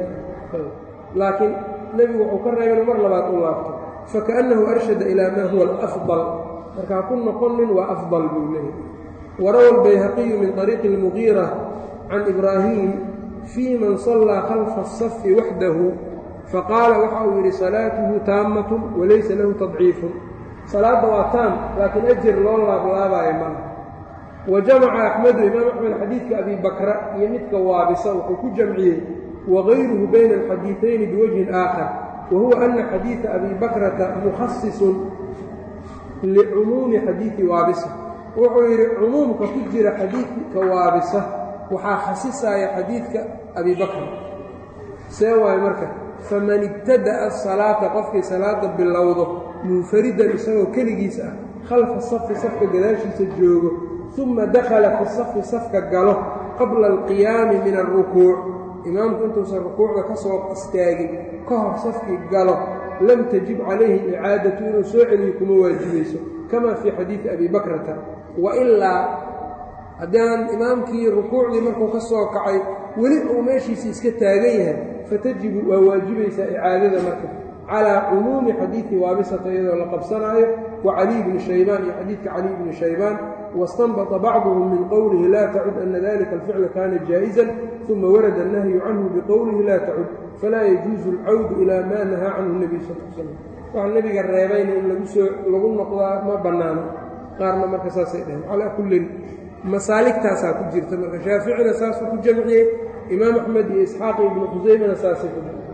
laakiin nebigu wuxuu ka reebay inu mar labaad u laabto fakaأnnahu arshada ilaa maa huwa alafضal marka ha ku noqonin waa afضal buu leeyahy warawa albayhaqiyu min طariiqi اlmugiira can ibraahim fii man sallaa khalfa الsafi waxdahu faqaala waxa uu yidhi salaatuhu taamatu walaysa lahu tadciifun salaadda waa taam laakiin ajir loo laablaabayo maaha wa jamaca axmedu imaam axmed xadiidka abi bakra iyo midka waabisa wuxuu ku jamciyey wagayruhu bayna alxadiiثayni biwajhin aakhar wa huwa ana xadiiثa abi bakrata mukhasisun licumuumi xadiiثi waabisa wuxuu yidhi cumuumka ku jira xadiidka waabisa waxaa khasisaya xadiidka abi bakr see waayo marka faman ibtada'a asalaata qofkii salaada bilowdo munfaridan isagoo keligiisa ah khalfa safi safka gadaashiisa joogo uma dakhala fi safi safka galo qabla alqiyaami min alrukuuc imaamku intuusan rukuucda ka soo istaagin ka hor safkii galo lam tajib calayhi icaadatu inuu soo celiyo kuma waajibayso kama fii xadiidi abi bakrata wailaa haddaan imaamkii rukuucdii markuu ka soo kacay weli uu meeshiisa iska taagan yahay fatajibu waa waajibaysaa icaadada marka calaa cumuumi xadiidi waabisata iyadoo la qabsanaayo wa caliy bni shaybaan iyo xadiidka caliy bni shaybaan wastanbata bacduhum min qowlihi laa tacud ana dalika alficla kaana jaa'isan uma warada annahyu canhu biqowlihi laa tacud falaa yajuusu alcawdu ilaa maa nahaa canhu nebiy sal l slam waxa nebiga reebayna in lagu soo lagu noqdaa ma bannaano qaarna marka saasay dhaheen calaa kullin masaaligtaasaa ku jirta marka shaaficina saasuu ku jamciyey imaam axmed iyo isxaaq iyo ibnu khusaymana saasay ku jamciyey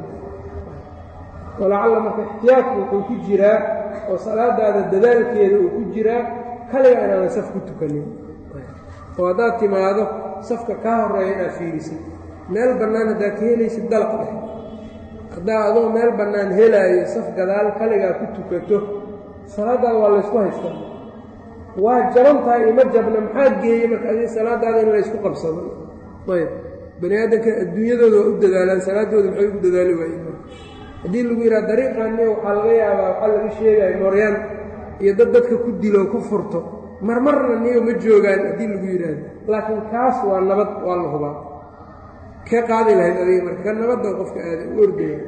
walacalla marka ixtiyaadku wuxuu ku jiraa oo salaadaada dadaalkeeda uu ku jiraa kaliga inaadan saf ku tukanin oo haddaad timaado safka kaa horreeya inaad fiirisid meel bannaan haddaad ka helaysid dalaq dheh haddaa adoo meel bannaan helaayo saf gadaal kaligaa ku tukato salaadaada waa laysku haystaa waa jaban tahay ima jabna maxaa geeyey marka adi salaadaada in laysku qabsado ayb bani aadamka adduunyadooda waa u dadaalaan salaadooda maxay ugu dadaali waayeen marka haddii lagu yidhaha dariiqaani waxaa laga yaabaa waxaa laga sheegaya mooryaan iyo dad dadka ku dilo ku furto marmarna niyo ma joogaan haddii lagu yidhaahdo laakiin kaas waa nabad waa la hubaa ka qaadi lahayd adiga marka ka nabadda qofka aada u ordaya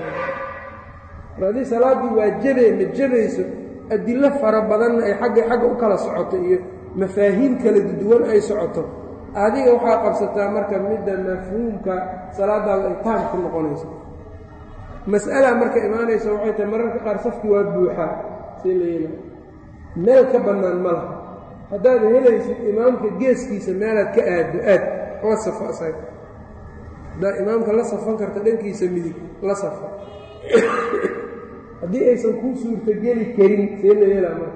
mar haddii salaaddii waa jabee ma jabayso adilo fara badanna ay xagga xagga u kala socoto iyo mafaahiim kala duwan ay socoto adiga waxaa qabsataa marka midda mafhuumka salaadaada ay taam ku noqonayso mas'ala marka imaanaysa waxay tahay mararka qaar safkii waa buuxaa see la yeelaa meel ka bannaan ma laha haddaad helaysid imaamka geeskiisa meelaad ka aaddo aad la safo asaga haddaad imaamka la safan karta dhankiisa midig la safa haddii aysan kuu suurtogeli karin see la yeelaa marka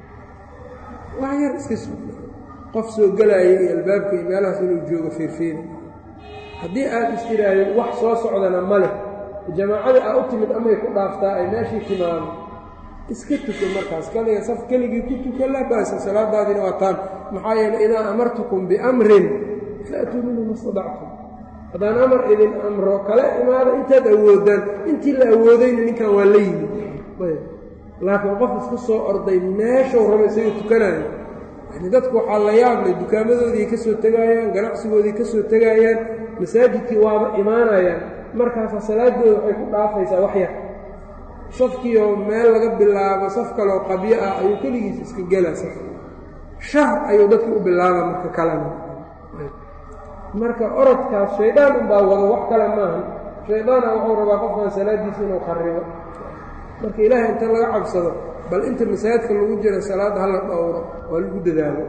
wax yar iska suug qof soo gelaaya iyo albaabka iyo meelahaas inuu joogo fiirfiiri haddii aad is tiraahdeed wax soo socdana ma leh jamaacada aa u timid amay ku dhaaftaa ay meeshii timaado iska tuko markaas kaliga saf keligii ku tuka laa ba'sa salaadaadiina waa taan maxaa yeeley idaa amartukum biamrin faatuu minhu ma stadactum haddaan amar idin amro kala imaada intaad awoodaan intii la awoodayna ninkan waa la yimid laakiin qof iska soo orday meeshau raba isaga tukanayo yani dadku waxaa la yaablay dukaamadoodii ka soo tegaayaan ganacsigoodii ka soo tegaayaan masaajidkii waaba imaanayaan markaasa salaadooda waxay ku dhaafaysaa wax yar safkiioo meel laga bilaabo saf kaloo qabyo ah ayuu keligiis iska gelaa saf shar ayuu dadkii u bilaaba marka kalena marka orodkaas shaydaan unbaa wado wax kale maahan shaydaana wuxuu rabaa qofkan salaadiisa inuu kharibo marka ilaahay inta laga cabsado bal inta masaajidka lagu jira salaadda hala dhowro waa lagu dadaalo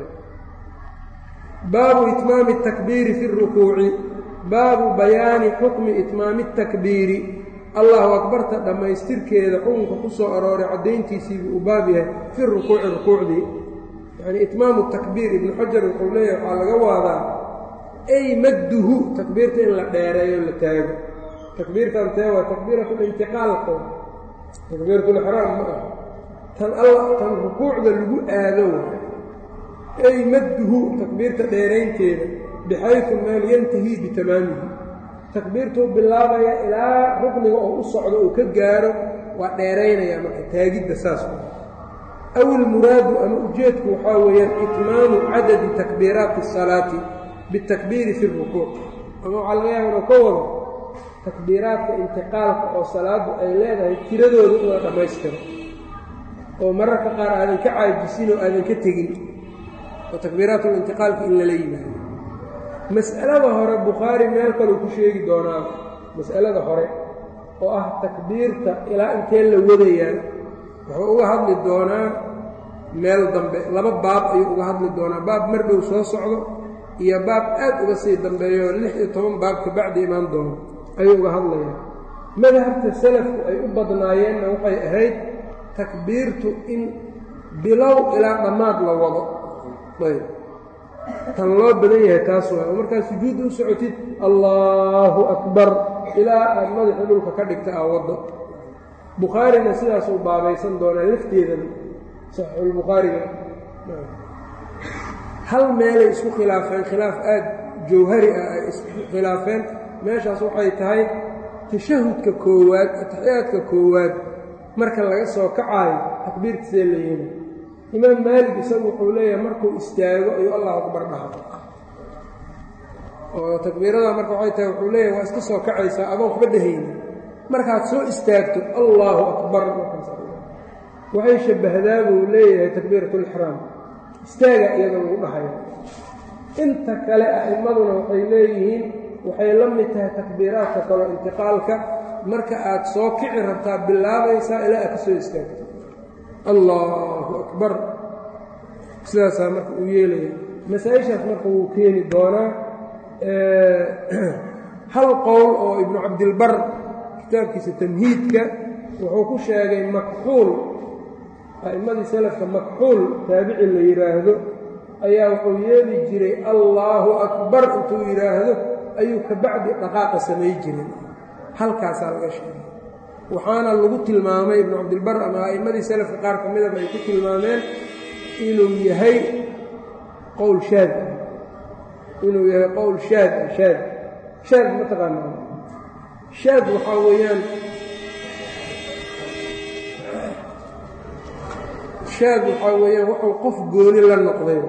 baabu itmaami اtakbiiri fi اrukuuci baabu bayaani xukmi itmaami اtakbiiri allahu akbarta dhammaystirkeeda xukunka ku soo arooray caddayntiisiibuu u baab yahay fi rukuuci rukuucdii yacnii itmaamu takbiir ibnu xajar wuxuu leeyahay waxaa laga waadaa ay madduhu takbiirta in la dheereeyo la taago takbiirtan tee waa takbiiratulintiqaalka takbiiratulixraam ma ah tan alla tan rukuucda lagu aado ay madduhu takbiirta dheeraynteeda bixaysu meel yantahii bitamaamihi takbiirtuu bilaabaya ilaa rukniga oo u socdo uu ka gaaro waa dheeraynaya marka taagidda saas aw ilmuraadu ama ujeedku waxaa weeyaan itmaamu cadadi takbiiraati asalaati bitakbiiri fi rukuuc ama waxaa laga yaaba inuu ka wado takbiiraadka intiqaalka oo salaaddu ay leedahay tiradooda in la dhammaystiro oo mararka qaar aadan ka caajisin oo aadan ka tegin oo takbiiraatulintiqaalka in lala yimaado mas'alada hore bukhaari meel kaleu ku sheegi doonaa mas'alada hore oo ah takbiirta ilaa intee la wadayaa wuxuu uga hadli doonaa meel dambe laba baab ayuu uga hadli doonaa baab mar dhow soo socdo iyo baab aad uga sii dambeeyo lix iyo toban baab kabacdi imaan doono ayuu uga hadlayaa madhabta salafku ay u badnaayeenna waxay ahayd takbiirtu in bilow ilaa dhammaad la wado ayb tan loo badan yahay taas waay oo markaad sujuudda u socotid allaahu akbar ilaa aad madaxa dhulka ka dhigta aa waddo bukhaarina sidaasuu baabaysan doonaa lafteedana saxiixulbukhaariga hal meelay isku khilaafeen khilaaf aad jawhari ah ay isku khilaafeen meeshaas waxay tahay tashahudka koowaad ataxiyaadka koowaad marka laga soo kacaayo takbiirta see la yeeli imaam maalig isagu wuxuu leeyahay markuu istaago ayuu allahu akbar dhaha oo takbiirada marka waxay tahay wuxuu leeyahay waa iska soo kacaysaa adoon waxba dhehayni markaad soo istaagto allaahu akbar waxay shabbahdaa buu leeyahay takbiiratulixraam istaaga iyadoo lagu dhahayo inta kale a'immaduna waxay leeyihiin waxay la mid tahay takbiiraadka kaloo intiqaalka marka aad soo kici rabtaa bilaabaysaa ilaa aad ka soo istaagto allaahu akbar sidaasaa marka uu yeelaya masaa-ishaas marka wuu keeni doonaa hal qowl oo ibnu cabdilbar kitaabkiisa tamhiidka wuxuu ku sheegay makxuul a'immadii salafka makxuul taabici la yidhaahdo ayaa wuxuu yeeli jiray allaahu akbar intuu yidhaahdo ayuu ka bacdi dhaqaaqa samay jiray halkaasaa laga sheegay waxaana lagu tilmaamay ibnu cabdilbar ama a'immadii salafka qaar ka midaba ay ku tilmaameen inuu yahay qowl shaad ah inuu yahay qowl shaad ah shaad shaad ma taqaanaa shaad waxaa weeyaan shaad waxaa weeyaan wuxuu qof gooni la noqday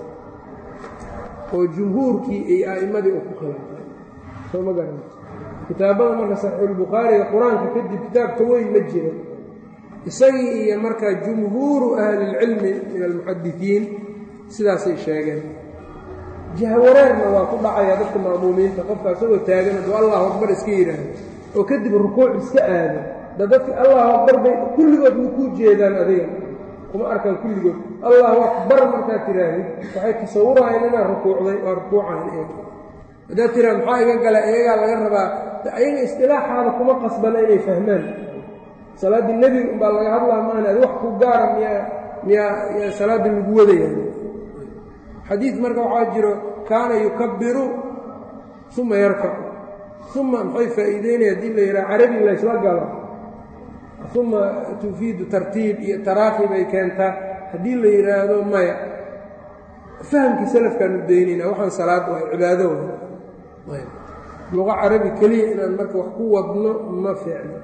oo jumhuurkii iyo a'immadii uu ku khilaafay soo ma garan kitaabada marka saxiixulbukhaariga qur-aanka kadib kitaabka weyn ma jiro isagii iyo markaa jumhuuru ahlilcilmi min almuxadisiin sidaasay sheegeen jahwareerna waa ku dhacaya dadka ma'muumiinta qofka isagoo taagan hadduu allahu akbar iska yidhaahdo oo kadib rukuuc iska aado da dadka allahu akbar bay kulligood ma kuu jeedaan adiga kuma arkaan kulligood allahu akbar markaad tidhaahdid waxay tasawurayaan inaad rukuucday waa rukuucahan iyaga haddaad tiraa maxaa iga gala iyagaa laga rabaa ayaga istilaaxaada kuma qasbana inay fahmaan salaaddii nebiga umbaa laga hadlaa maana adi wax ku gaara miyaa miyaa yaa salaaddii lagu wadayaan xadiid marka waxaa jiro kaana yukabbiru uma yarkacu uma maxay faa'iideynaya haddii la yidhaha carabi laysla galo uma tufiidu tartiib iyo taraakhi bay keentaa haddii la yidhaahdo maya fahamkii salafkaanu daynayna waxaan salaad waay cibaado waay luqa carabi keliya inaan marka wax ku wadno ma fiicno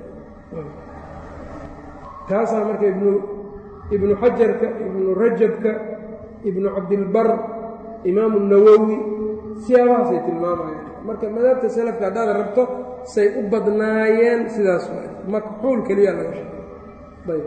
taasaa marka ibnu ibnu xajarka ibnu rajabka ibnu cabdilbar imaamu nawowi siyaabahaasay tilmaamayaan marka madaabta salafka haddaad rabto say u badnaayeen sidaas waay makxuul keliya laga sheegay ayb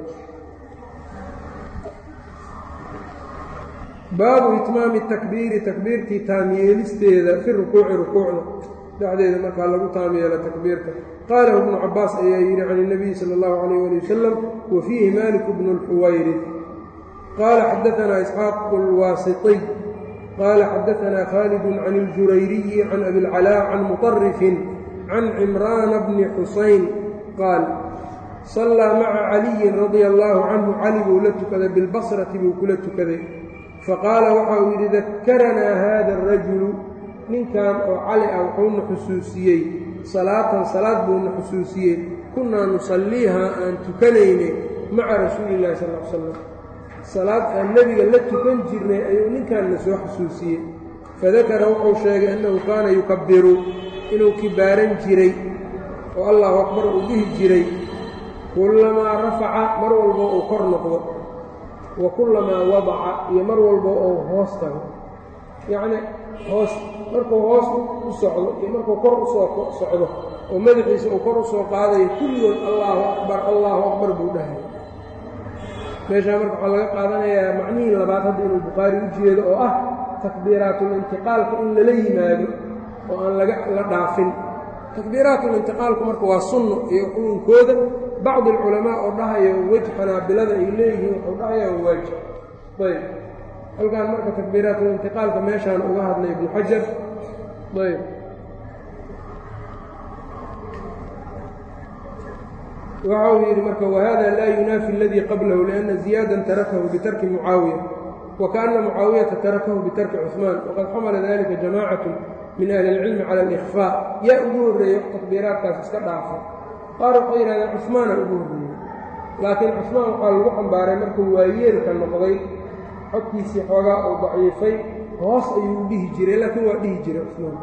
baabu itmaami takbiiri takbiirtii taamyeelisteeda fi rukuuci rukuucda dhexdeeda markaa lagu taamyeelo takbiirta qaalahu ibnu cabaas ayaa yidhi can اnabiyi sala اllahu alayh ali wasalam wa fiihi malik bnu اlxuwayrid qaala xadaanaa isxaaq اlwaasiطiy qaala xadaanaa khaalid can اljurayriyi can abi اlcalaa can muطarifin can cimraana bni xusayn qaal sallaa maca caliyin radia allaahu canhu cali buu la tukaday bilbasrati buu kula tukaday faqaala waxa uu yidhi dakaranaa haada arajulu ninkan oo cali ah wuxuuna xusuusiyey salaatan salaad buuna xusuusiyey kunnaa nusalliihaa aan tukanaynay maca rasuulillahi sal l slam salaad aan nebiga la tukan jirnay ayuu ninkanna soo xusuusiyey fadakara wuxuu sheegay annahu kaana yukabbiru inuu kibaaran jiray oo allahu akbar uu dhihi jiray kullamaa rafaca mar walbo uu kor noqdo wa kullamaa wadaca iyo mar walbo uu hoos tago yacni hoos markuu hoos u socdo iyo markuu kor u soo socdo oo madaxiisa uu kor u soo qaadayo kulligood allaahu akbar allaahu akbar buu dhahay meeshaa marka waxaa laga qaadanayaa macnihii labaad hadda inuu bukhaari u jeedo oo ah takbiiraatulintiqaalka in lala yimaado oo aan laga la dhaafin takbiiraatulintiqaalku marka waa sunno iyo xukunkooda bacdi alculamaa oo dhahayo wej xanaabilada ay leeyihiin wuxuu dhahaya waa waajib ayb halkaan marka takbiiraatulintiqaalka meeshaan uga hadlay ibnu xajar ayb waxa uu yidhi marka wahada laa yunaafi aladii qablahu lianna ziyaadan tarakahu bitarki mucaawiya wakaana mucaawiyata tarakahu bitarki cuثmaan waqad xamala dalika jamaacatu min ahli اlcilmi cala اlإkhfaa yaa ugu horreeyey wax takbiiraadkaas iska dhaafa qaar waxay yidhahdeen cuثmaana ugu horreeyey laakiin cuثmaan waxaa lagu xambaaray markuu waayeelka noqday xogkiisii xoogaa uu daciifay hoos ayuu u dhihi jiray laakiin waa dhihi jiray cuثmaan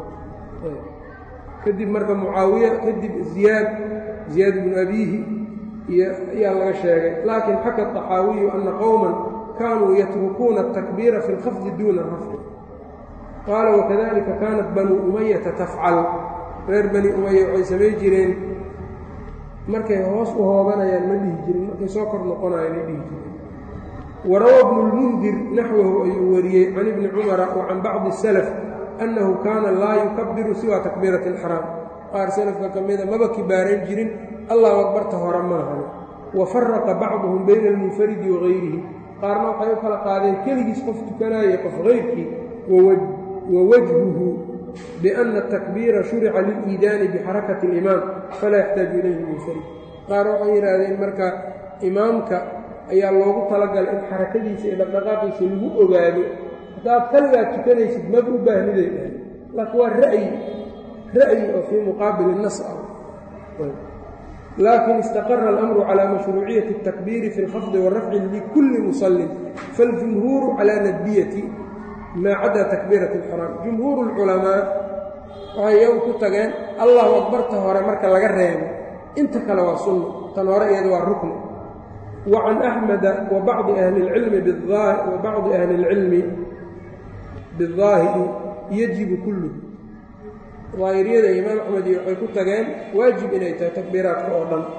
kadib marka mucaawiya kadib ziyaad ziyaad bnu abiihi iyo ayaa laga sheegay laakiin xaka طaxaawiyu ana qowma kaanuu yatrukuuna الtakbiira fi اlkhafdi duuna rafci qaala wakadalika kaanat banuu umayata tafcal reer bani umaya waxay samay jireen markay hoos u hoobanayaan ma dhihi jirin markay soo kor noqonayaan ma dhihi jirin warawa bnu اlmundir naxwahu ayuu wariyey can ibni cumara wa can bacdi الsalaf annahu kaana laa yukabiru siwa takbiirati اlxraam qaar salafka ka mida maba kibaaran jirin allahu akbarta hore maahan wa faraqa bacduhum bayna almunfaridi wa gayrihi qaarna waxay u kala qaadeen keligiis qof tukanaya qof hayrkii wa wajhuhu biana atakbiira shurica liliidaani bixarakati اlimaam falaa yaxtaaju ilayhi munfarid qaar waxay yidhaahdeen marka imaamka ayaa loogu talagalay in xarakadiisa iyo dhaqdhaqaaqiisa lagu ogaado haddaad kaligaa tukanaysid maba u baahniday dhahay laakiin waa ra'yi ra'yi oo fii muqaabili nas ah laakin istaqara alamru calى mashruuciyati الtakbiiri fi اlkhafdi wاrafci likulli musallin faاljumhuuru calى nadbiyati maa cadaa takbiirati اlxraam jumhuuru اlculamaa waxay iyagu ku tageen allahu akbarta hore marka laga reebo inta kale waa sunno tan hore iyada waa rukni wa can axmeda wa bacdi ahli اlcilmi wa bacdi ahli اlcilmi biاdaahiri yajibu kulluh daahiriyada imaam axmed iyo waxay ku tageen waajib inay tahay takbiiraadka oo dhan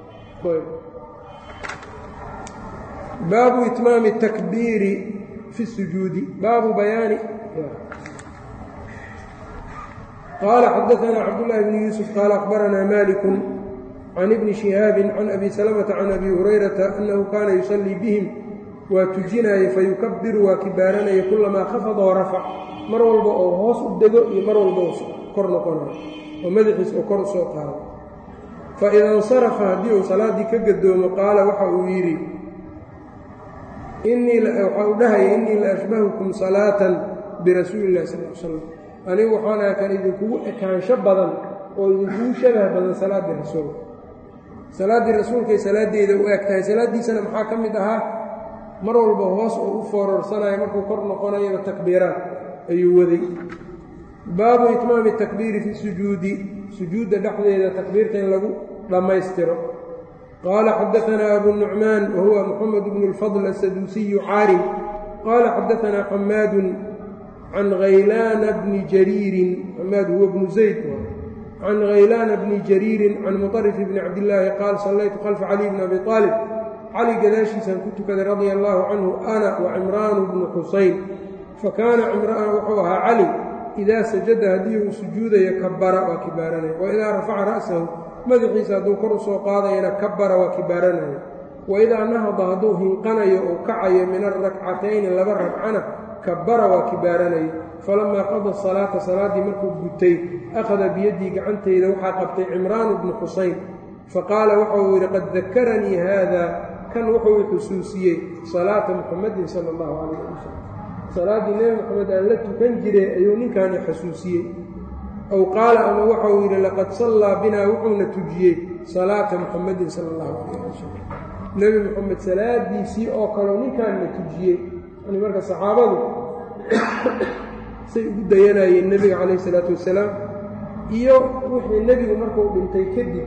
baabu itmaami الtakbiiri fi الsujuudi baabu bayaani qaala xadaثna cabdالlahi bn yuusuf qaala akhbaranaa maliku can ibni شihaabi can abi salmةa can abi hurayrata annahu kaana yusallii bihim waa tujinaya fayukabiru waa kibaaranaya kulamaa khafada warafac mar walba oo hoos u dego iyo mar walba kor noqonayo oo madaxiis oo kor u soo qaado fa ida insarafa haddii uu salaaddii ka gadoomo qaala waxa uu yidhi waxa uu dhahaya innii la ashbahukum salaatan birasuuli illahi sal l slam anigu waxaan aha kan idinkugu ekaansho badan oo idinkugu shabah badan salaaddii rasuulka salaaddii rasuulkay salaaddeeda u eg tahay salaaddiisana maxaa ka mid ahaa mar walba hoos oo u foororsanaya markuu kor noqonayaba takbiiraad ayuu waday baabu itmaami takbiiri fi sujuudi sujuudda dhexdeeda takbiirta in lagu dhammaystiro qaala xadaanaa abu nucmaan wa huwa moxamed bnu اlfadl asaduusiyu caarim qaala xadaanaa xamaadun can haylaana bni jariirin xamaad huwa bnu zayd can haylaana bni jariirin can muطarif bni cabdillaahi qaal sallaytu khalfa cali bni abi aalib cali gadaashiisaan ku tukaday radia allaahu canhu ana wa cimraanu bnu xusayn fakaana cimraan wuxuu ahaa cali idaa sajada haddii uu sujuudayo kabara waa kibaaranaya wa idaa rafaca ra'sahu madaxiisa hadduu kor u soo qaadayana kabara waa kibaaranaya wa idaa nahada hadduu hinqanayo uu kacayo min alrakcatayni laba ragcana kabara waa kibaaranaya falamaa qada salaata salaaddii markuu gutay akhada biyaddii gacantayda waxaa qabtay cimraanu bnu xusayn faqaala waxa uu yidhi qad dakaranii haada kan wuxuu i xusuusiyey salaata muxamadin sala allahu calayh ali wasalam salaaddii nebi moxamed aan la tukan jiray ayuu ninkaani xasuusiyey aw qaala ama waxau yidhi laqad sallaa binaa wuxuuna tujiyey salaata muxamadin sala allahu calayh wasalam nebi moxamed salaadiisii oo kaleo ninkaanna tujiyey yani marka saxaabadu say ugu dayanayeen nebiga calayh isalaatu wasalaam iyo wixii nebigu markuu dhintay kadib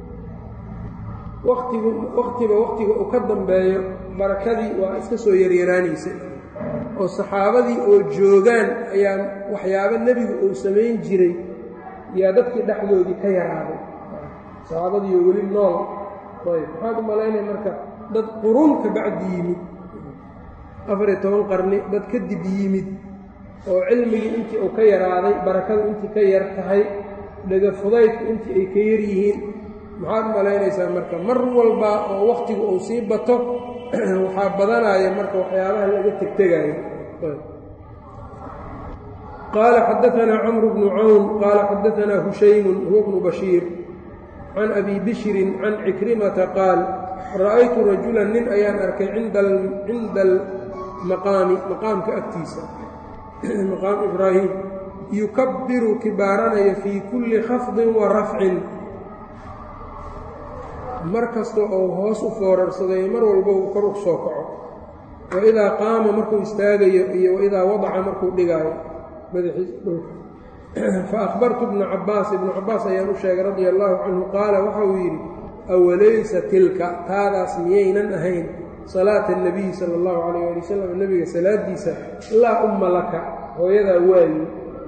watigu wakhtiba wakhtiga uu ka dambeeyo barakadii waa iska soo yaryaraanaysay oo saxaabadii oo joogaan ayaa waxyaabo nebigu uu samayn jiray yaa dadkii dhexdoodii ka yaraaday saxaabadiiyo weli nool ayb maxaad u malaynaya marka dad qurun ka bacdi yimid afariyo toban qarni dad kadib yimid oo cilmigii intii uu ka yaraaday barakadu intii ka yar tahay dhega fudaydku intii ay ka yar yihiin maxaad u malaynaysaa marka mar walba oo wakhtigu uu sii bato waxaa badanaya marka waxyaabaha laga tegtegaayo qaala xadaanaa camru bnu cawn qaala xadaanaa hushaymun huwa bnu bashiir can abi bishrin can cikrimata qaal ra'aytu rajulan nin ayaan arkay cinda almaqaami maqaamka agtiisa maqaam ibraahim yukabbiru kibaaranayo fii kulli khafdin wa rafcin mar kasta oo hoos u foorarsaday mar walba uu kor u soo kaco wa idaa qaama markuu istaagayo iyo waidaa wadaca markuu dhigaayo madaxiisa dhulka fa akhbartu ibna cabbaas ibnu cabbaas ayaan u sheegay radia allaahu canhu qaala waxa uu yidhi awalaysa tilka taadaas miyaynan ahayn salaata اnabiyi sala اllahu calayh ali wasalam nebiga salaadiisa laa umma laka hooyadaa waayi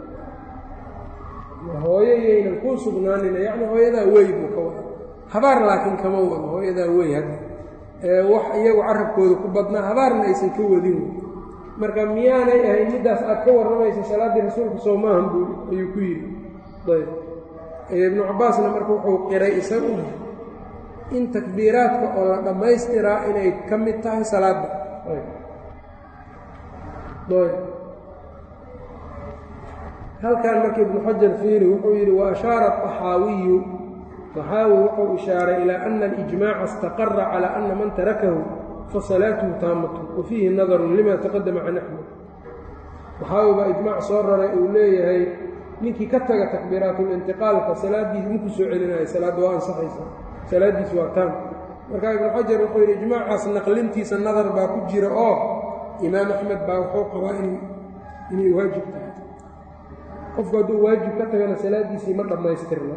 hooyo yaynan kuu sugnaanina yacni hooyadaa wey buu ka wada habaar laakiin kama wado hooyadaa wey hadda wax iyagu carabkooda ku badnaa habaarna aysan ka wadin marka miyaanay ahayn middaas aad ka warramaysa salaaddii rasuulka soo maahan buu ayuu ku yidhi ayb ibnu cabbaasna marka wuxuu qiray isaguna in takbiiraadka oo la dhammaystiraa inay ka mid tahay salaadda halkan marka ibnu xajar fiiri wuxuu yidhi wa ashaara axaawiyu طaxaawi wuxuu ishaaray ilaa ana alijmaaca istaqara calى ana man tarakahu fasalaatuhu taamatu wa fiihi nadarun lima taqadama can axmed waxaawi baa ijmaac soo raray uu leeyahay ninkii ka taga takbiiraatulintiqaalka salaaddiisa maku soo celinaya salaadda waa ansaxaysa salaaddiisu waa taam marka ibnu xajar wuxuu yidhi ijmaacaas naqlintiisa nadar baa ku jira oo imaam axmed baa wuxuu qabaa inay waajib tahay qofku hadduu waajib ka tagana salaaddiisii ma dhammaystirna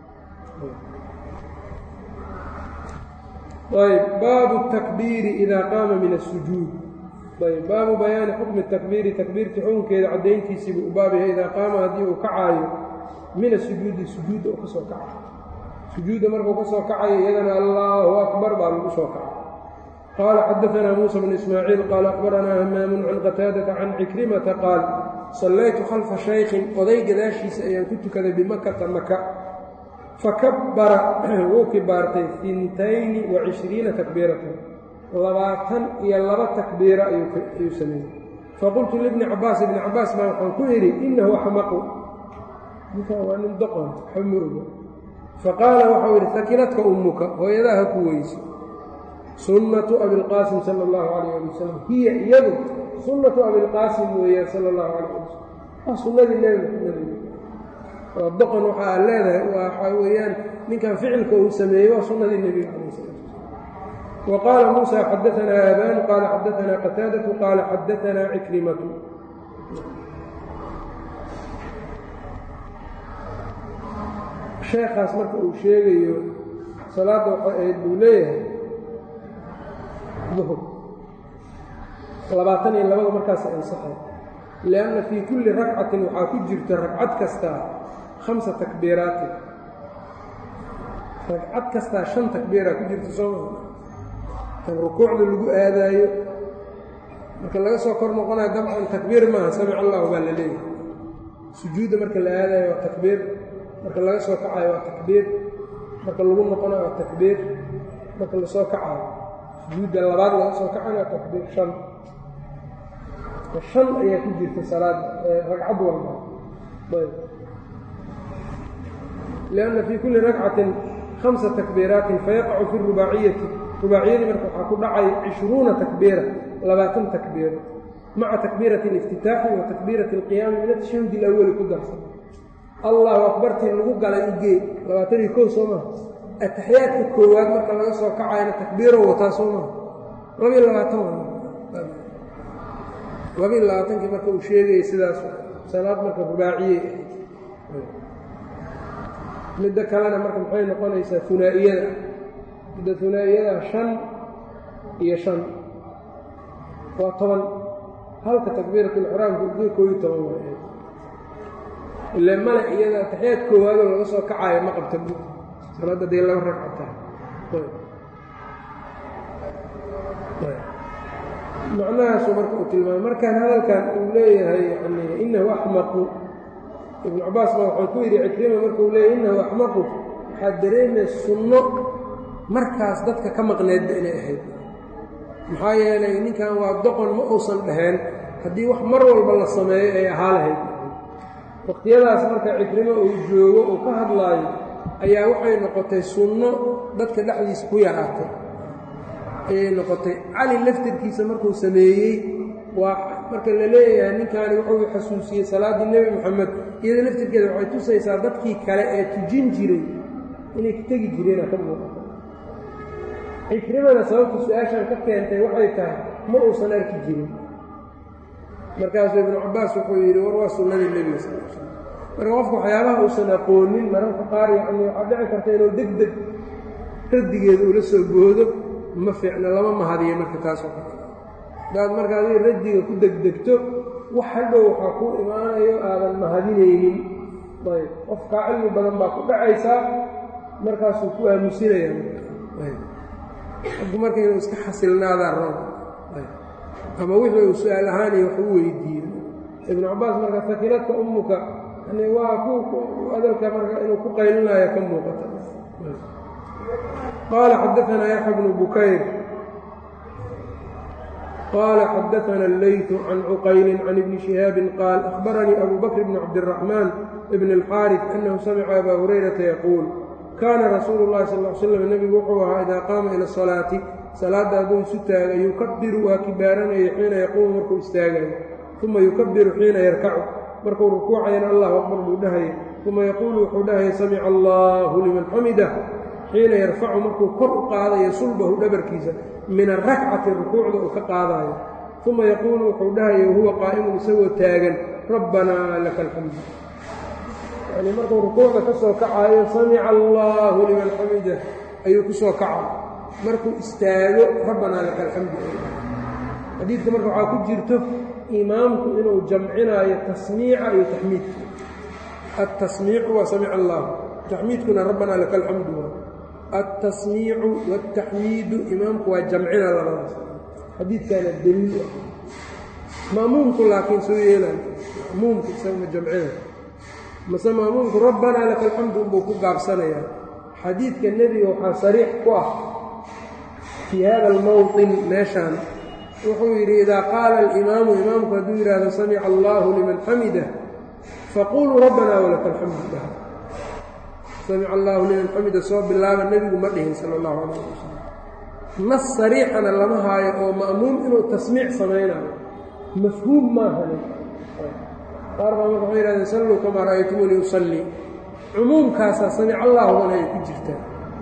ayb baabu takbiiri idaa qaama min asujuud ayb baabu bayaani xukmi takbiiri takbiirtii xukunkeeda caddayntiisiibuu u baab yahay idaa qaama haddii uu kacaayo min asujuudi sujuudda uu ka soo kacayo sujuudda markuu ka soo kacayo iyadana allaahu akbar baa lagu soo kacay qaala xadaanaa muusa bnu ismaaciil qaala akhbaranaa hamaamun can qataadata can cikrimata qaal sallaytu khalfa shaykhin oday gadaashiisa ayaan ku tukaday bimakata maka fakabbara wuu kibaartay intayni wa cishriina takbiiratan labaatan iyo laba takbiira ayuu sameeyey faqultu libni cabbaas ibni cabbaas baa waxaan ku idhi innahu axmaqu ninkaan waa nin doqon waxba ma ogo faqaala waxau yidhi sakiladka ummuka hooyadaa ha ku weyso sunnatu abilqaasim sala allahu calayh ali wasalam hiya iyadu sunnatu abilqaasim weeyaan sala allahu calayh ali wasalam waa sunnadii nebi maxamed waa doqon waxa aad leedahay waxaa weeyaan ninkan ficilka uu sameeyey waa sunnadii nebiga calayh salam wa qaala muusa xadaanaa aabaan qaala xadaanaa qataadatu qaala xadaanaa cikrimatu sheekaas marka uu sheegayo salaadda waxay ahayd buu leeyahay duhur labaatan iyo labada markaas ansaxay lianna fii kulli ragcatin waxaa ku jirta ragcad kastaa hamsa takbiiraatin ragcad kastaa shan takbiiraa ku jirta soo maa kan rukuucda lagu aadaayo marka laga soo kor noqonayo dabcan takbiir maaha samic allahu baa la leeyahay sujuudda marka la aadaayo waa takbiir marka laga soo kacayo waa takbiir marka lagu noqonayo waa takbiir marka lasoo kacayo sujuudda labaad laga soo kacayo waa takbiir shan shan ayaa ku jirta salaad ragcad walba lianna fii kulli ragcatin hamsa takbiiraatin fayaqacu fi rubaaciyati rubaaciyadii marka waxaa ku dhacay cishruuna takbiira labaatan takbiiro maca takbiirati اliftitaaxi wa takbiirati اlqiyaami min atashahudi اlawali ku darsan allahu akbartii lagu galay ugee labaatan iyo kow soo maha ataxiyaadka koowaad marka laga soo kacayna takbiiro wataa soo maha labiyo labaatan labiyo labaatankii marka uu sheegayay sidaas salaad marka rubaaciyey midda kalena marka maxay noqonaysaa hunaa'iyada midda hunaa'iyada shan iyo shan waa toban halka takbiiratulixraamka ugee koob iyo toban waa ile male iyada ataxiyaad koowaadoo laga soo kacayo ma qabta salaadda dee laba ragcata macnahaasuu marka uu tilmaamay markaan hadalkan uu leeyahay yani inahu axmaqu ibnu cabaas baa waxuu ku yidhi cikrima markuu leeyahy inahu axmaqu waxaad dareemay sunno markaas dadka ka maqneedba inay ahayd maxaa yeelay ninkan waa doqon ma uusan dhaheen haddii wax mar walba la sameeyo ay ahaa lahayd waqtiyadaas marka cikrimo uu joogo uu ka hadlaayo ayaa waxay noqotay sunno dadka dhexdiisa ku yaraatay ayay noqotay cali laftirkiisa markuu sameeyey waa marka la leeyahay ninkaani wuxuu xasuusiyey salaaddii nebi moxamed iyada laftirkeeda waxay tusaysaa dadkii kale ee tujin jiray inay ka tegi jireena ka muuqato cikrimada sababta su-aashan ka keentay waxay tahay ma uusan arki jirin markaasuu ibnu cabbaas wuxuu yidhi war waa sunnadii nebiga sal l slam marka qofka waxyaabaha uusan aqoonin mararka qaar yacni waxaa dhici karta inuu deg deg raddigeeda ula soo goodo ma fiicna lama mahadiyo marka taasoo kale hadaad marka adiga raddiga ku degdegto wax hadhow waxaa kuu imaanayo aadan mahadinaynin ayb qofkaa cilmi badan baa ku dhacaysaa markaasuu ku aamusinayaa qofku marka inuu iska xasilnaadaa raba ama wixii uu su-aal ahaan iyo wax u weydiiyo ibnu cabbaas marka fakiradka ummuka yani waa ku adalka marka inuu ku qaylinayo ka muuqata qaala xadaanaa yaxya bnu bukayr qaala xadaana allaytu can cuqayli can ibni shihaabin qaal akhbaranii abu bakr bni cabdiraxmaan bn اlxaariث annahu samica abaa hurayrata yaquul kaana rasuulu اllahi sal l slam nebigu wuxuu ahaa idaa qaama ila asalaati salaadda hadduu isu taaga yukabiru waa kibaaranaya xiina yaquumu markuu istaagayo uma yukabiru xiina yarkacu markuu rukuucayana allahu akbar buu dhahaya uma yaquulu wuxuu dhahaya samica allahu liman xamidah xiina yarfacu markuu kor u qaadayo sulbahu dhabarkiisa min arakcati rukuucda uu ka qaadayo uma yaquulu wuxuu dhahaya wahuwa qaa'imun isagoo taagan rabbanaa laka alxamdu yani markuu rukuucda ka soo kacayo samica allahu liman xamidah ayuu ku soo kaca markuu istaago rabbanaa laka alxamdu xadiidka marka waxaa ku jirto imaamku inuu jamcinaayo tasmiica iyo taxmiidka altasmiicu waa samica allah taxmiidkuna rabbanaa laka alxamdu altasmiicu wاltaxmiidu imaamku waa jamcina labadaas xadiidkaana daliil ah ma'muumku laakiin soo yeelay ma'muumku isagama jamcina mase ma'muumku rabbanaa laka alxamdu unbuu ku gaabsanayaa xadiidka nebiga waxaa sariix ku ah fii hada almowطin meeshaan wuxuu yidhi idaa qaala alimaamu imaamku hadduu yidhaahdo samica allahu liman xamidah faquluu rabbanaa walaka alxamdu dhaha samica allahu liman xamida soo bilaaba nebigu ma dhihin sala allahu calayh wasalam nas sariixana lama haayo oo ma'muum inuu tasmiic samaynayo mafhuum maahane qaar baa marka waxay yihahdeen salluu kamaa ra'aytumuunii usallii cumuumkaasaa samic allaahuna ay ku jirtaa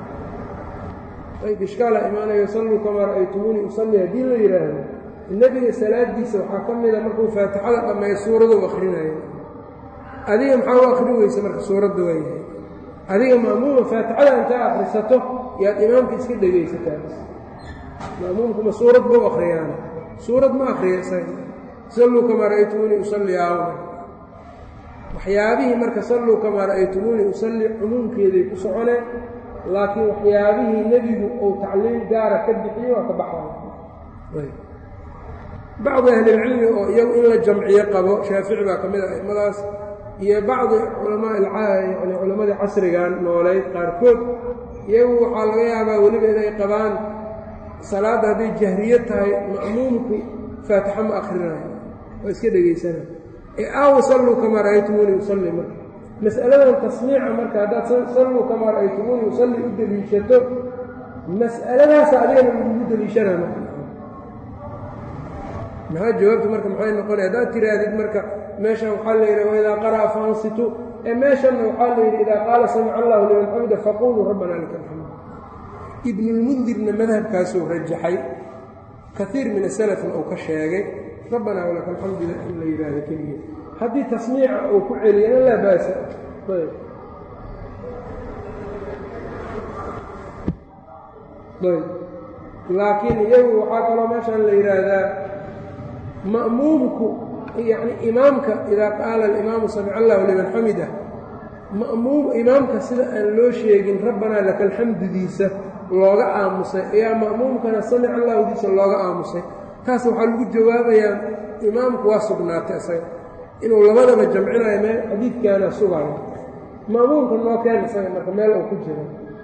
ayb ishkaala imaanayo salluu kamaa ra'aytumuunii usallii haddii la yidhaahdo nebiga salaadiisa waxaa ka mida markuu faatixada dhammeeyo suuraduu akhrinayo adiga maxaa u akhrin weysa marka suuradda waa yahay adiga ma'muuma faatixada intaa akhrisato yaad imaamka iska dhegaysataa ma'muumkuma suurad bau akhriyaan suurad ma akhriya isaga salluu kamaa ra'aytumuunii usallii aawna waxyaabihii marka salluu kamaa ra'aytumuunii usallii cumuumkeeday ku soconeen laakiin waxyaabihii nebigu uu tacliim gaara ka bixiyo waa ka baxaya bacdi ahlilcilmi oo iyagu in la jamciyo qabo shaafici baa ka mid ah aimadaas iyo bacdi culamaa yani culammadii casrigan nooleyd qaarkood iyagu waxaa laga yaabaa weliba inay qabaan salaadda hadday jahriyo tahay ma'muumku faatixa ma akhrinayo waa iska dhegaysana ee aawa salluu kamaa ra'aytumuunii usalli marka mas'aladan tasmiica marka haddaad salluu kamaa ra'aytumuunii usalli u deliishato mas'aladaasa adigana lagugu deliishanaa marka maxaa jawaabtu marka maxay noqonaya haddaad tiraahdid marka meeshan waxaa la yidhi waidaa qara'a faansitu ee meeshanna waxaa la yidhi idaa qaala samica allahu liman xamida faquluu rabbana laka alxamd ibnulmundirna madhabkaasuu rajaxay kaiir min asalafna uu ka sheegay rabbanaa walaka alxamdu in la yidhaahdo keliya haddii tasmiica uu ku celiyana laa baasa ayb laakiin iyagu waxaa kaloo meeshaan la yidhaahdaa ma'muumku yacni imaamka idaa qaala alimaamu samica allahu liman xamida ma'muum imaamka sida aan loo sheegin rabbanaa laka alxamdudiisa looga aamusay ayaa ma'muumkana samica allahudiisa looga aamusay taas waxaa lagu jawaabayaa imaamku waa sugnaatay isaga inuu labadaba jamcinayo meel xadiidkaana sugayo ma'muumka noo keen isaga marka meel uu ku jiro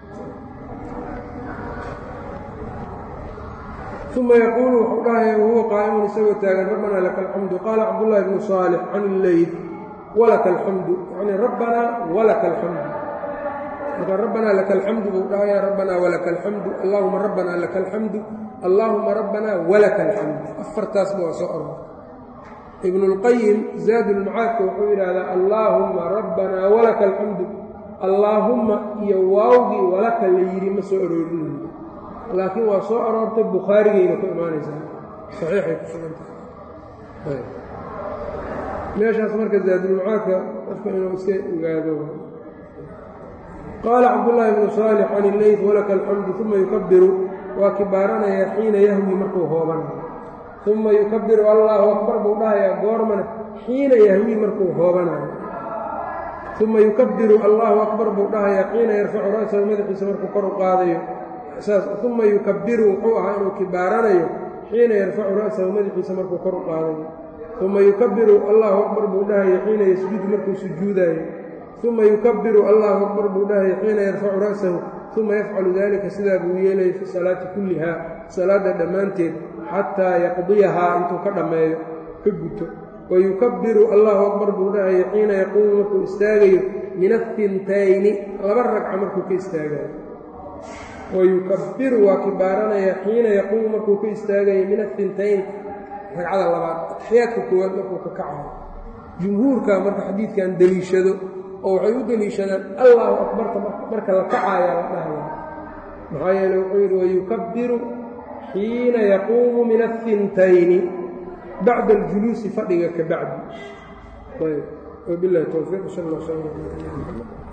uma yaquulu wuxuu dhahaya wahuwa qaa'imun isagoo taagan rabbanaa laka alxamdu qaala cabdullaahi bnu saalix can illeyl walaka alxamdu yacni rabbanaa walaka alxamdu marka rabbanaa laka alxamdu buu dhahaya rabbanaa walaka alxamdu allaahuma rabbanaa laka alxamdu allaahuma rabbanaa walaka alxamdu afartaasba waa soo oror ibnulqayim zaadulmacaadka wuxuu yidhaahdaa allaahumma rabbanaa walaka alxamdu allaahumma iyo waawgii walaka la yidhi ma soo aroorinayo laakiin waa soo aroortay bukhaarigayna ku imaanaysaa saxiixay ku sugantahay meeshaas marka zaadulmacaadka qofka inuu iska ogaado qaala cabdullaahi bnu saalix can illeyt walaka alxamdu uma yukabiru waa kibaaranayaa xiina yahwi markuu hoobanayo uma yukabiru allaahu akbar buu dhahayaa goormana xiina yahwi markuu hoobanayo uma yukabiru allaahu akbar buu dhahayaa xiina yarfacu ra'sahu madaxiisa markuu kor u qaadayo uma yukabiru wuxuu ahaa inuu kibaaranayo xiina yarfacu ra'sahu madaxiisa markuu kor u qaadayo uma yukabiru allahu akbar buu dhahaya xiina yasjudu markuu sujuudayo uma yukabiru allahu akbar buu dhahaya xiina yarfacu ra'sahu uma yafcalu dalika sidaa buu yeelaya fi salaati kulliha salaadda dhammaanteed xataa yaqdiyahaa intuu ka dhammeeyo ka guto wayukabiru allahu akbar buu dhahaya xiina yaquumu markuu istaagayo min afintayni laba ragca markuu ka istaagayo wayukabiru waa kibaaranayaa xiina yaquumu markuu ka istaagayo min afintayn ragcada labaad atxiyaadka koowaad markuu ka kacayo jumhuurka marka xadiidkan deliishado oo waxay u deliishadaan allahu akbarta marka la kacaaya la dhahaya maxaa yeele wuxuu yidhi wayukabiru xiina yaquumu min afintayni bacda aljuluusi fadhiga ka bacdi ayb wabilahi towfiiq sal alla sl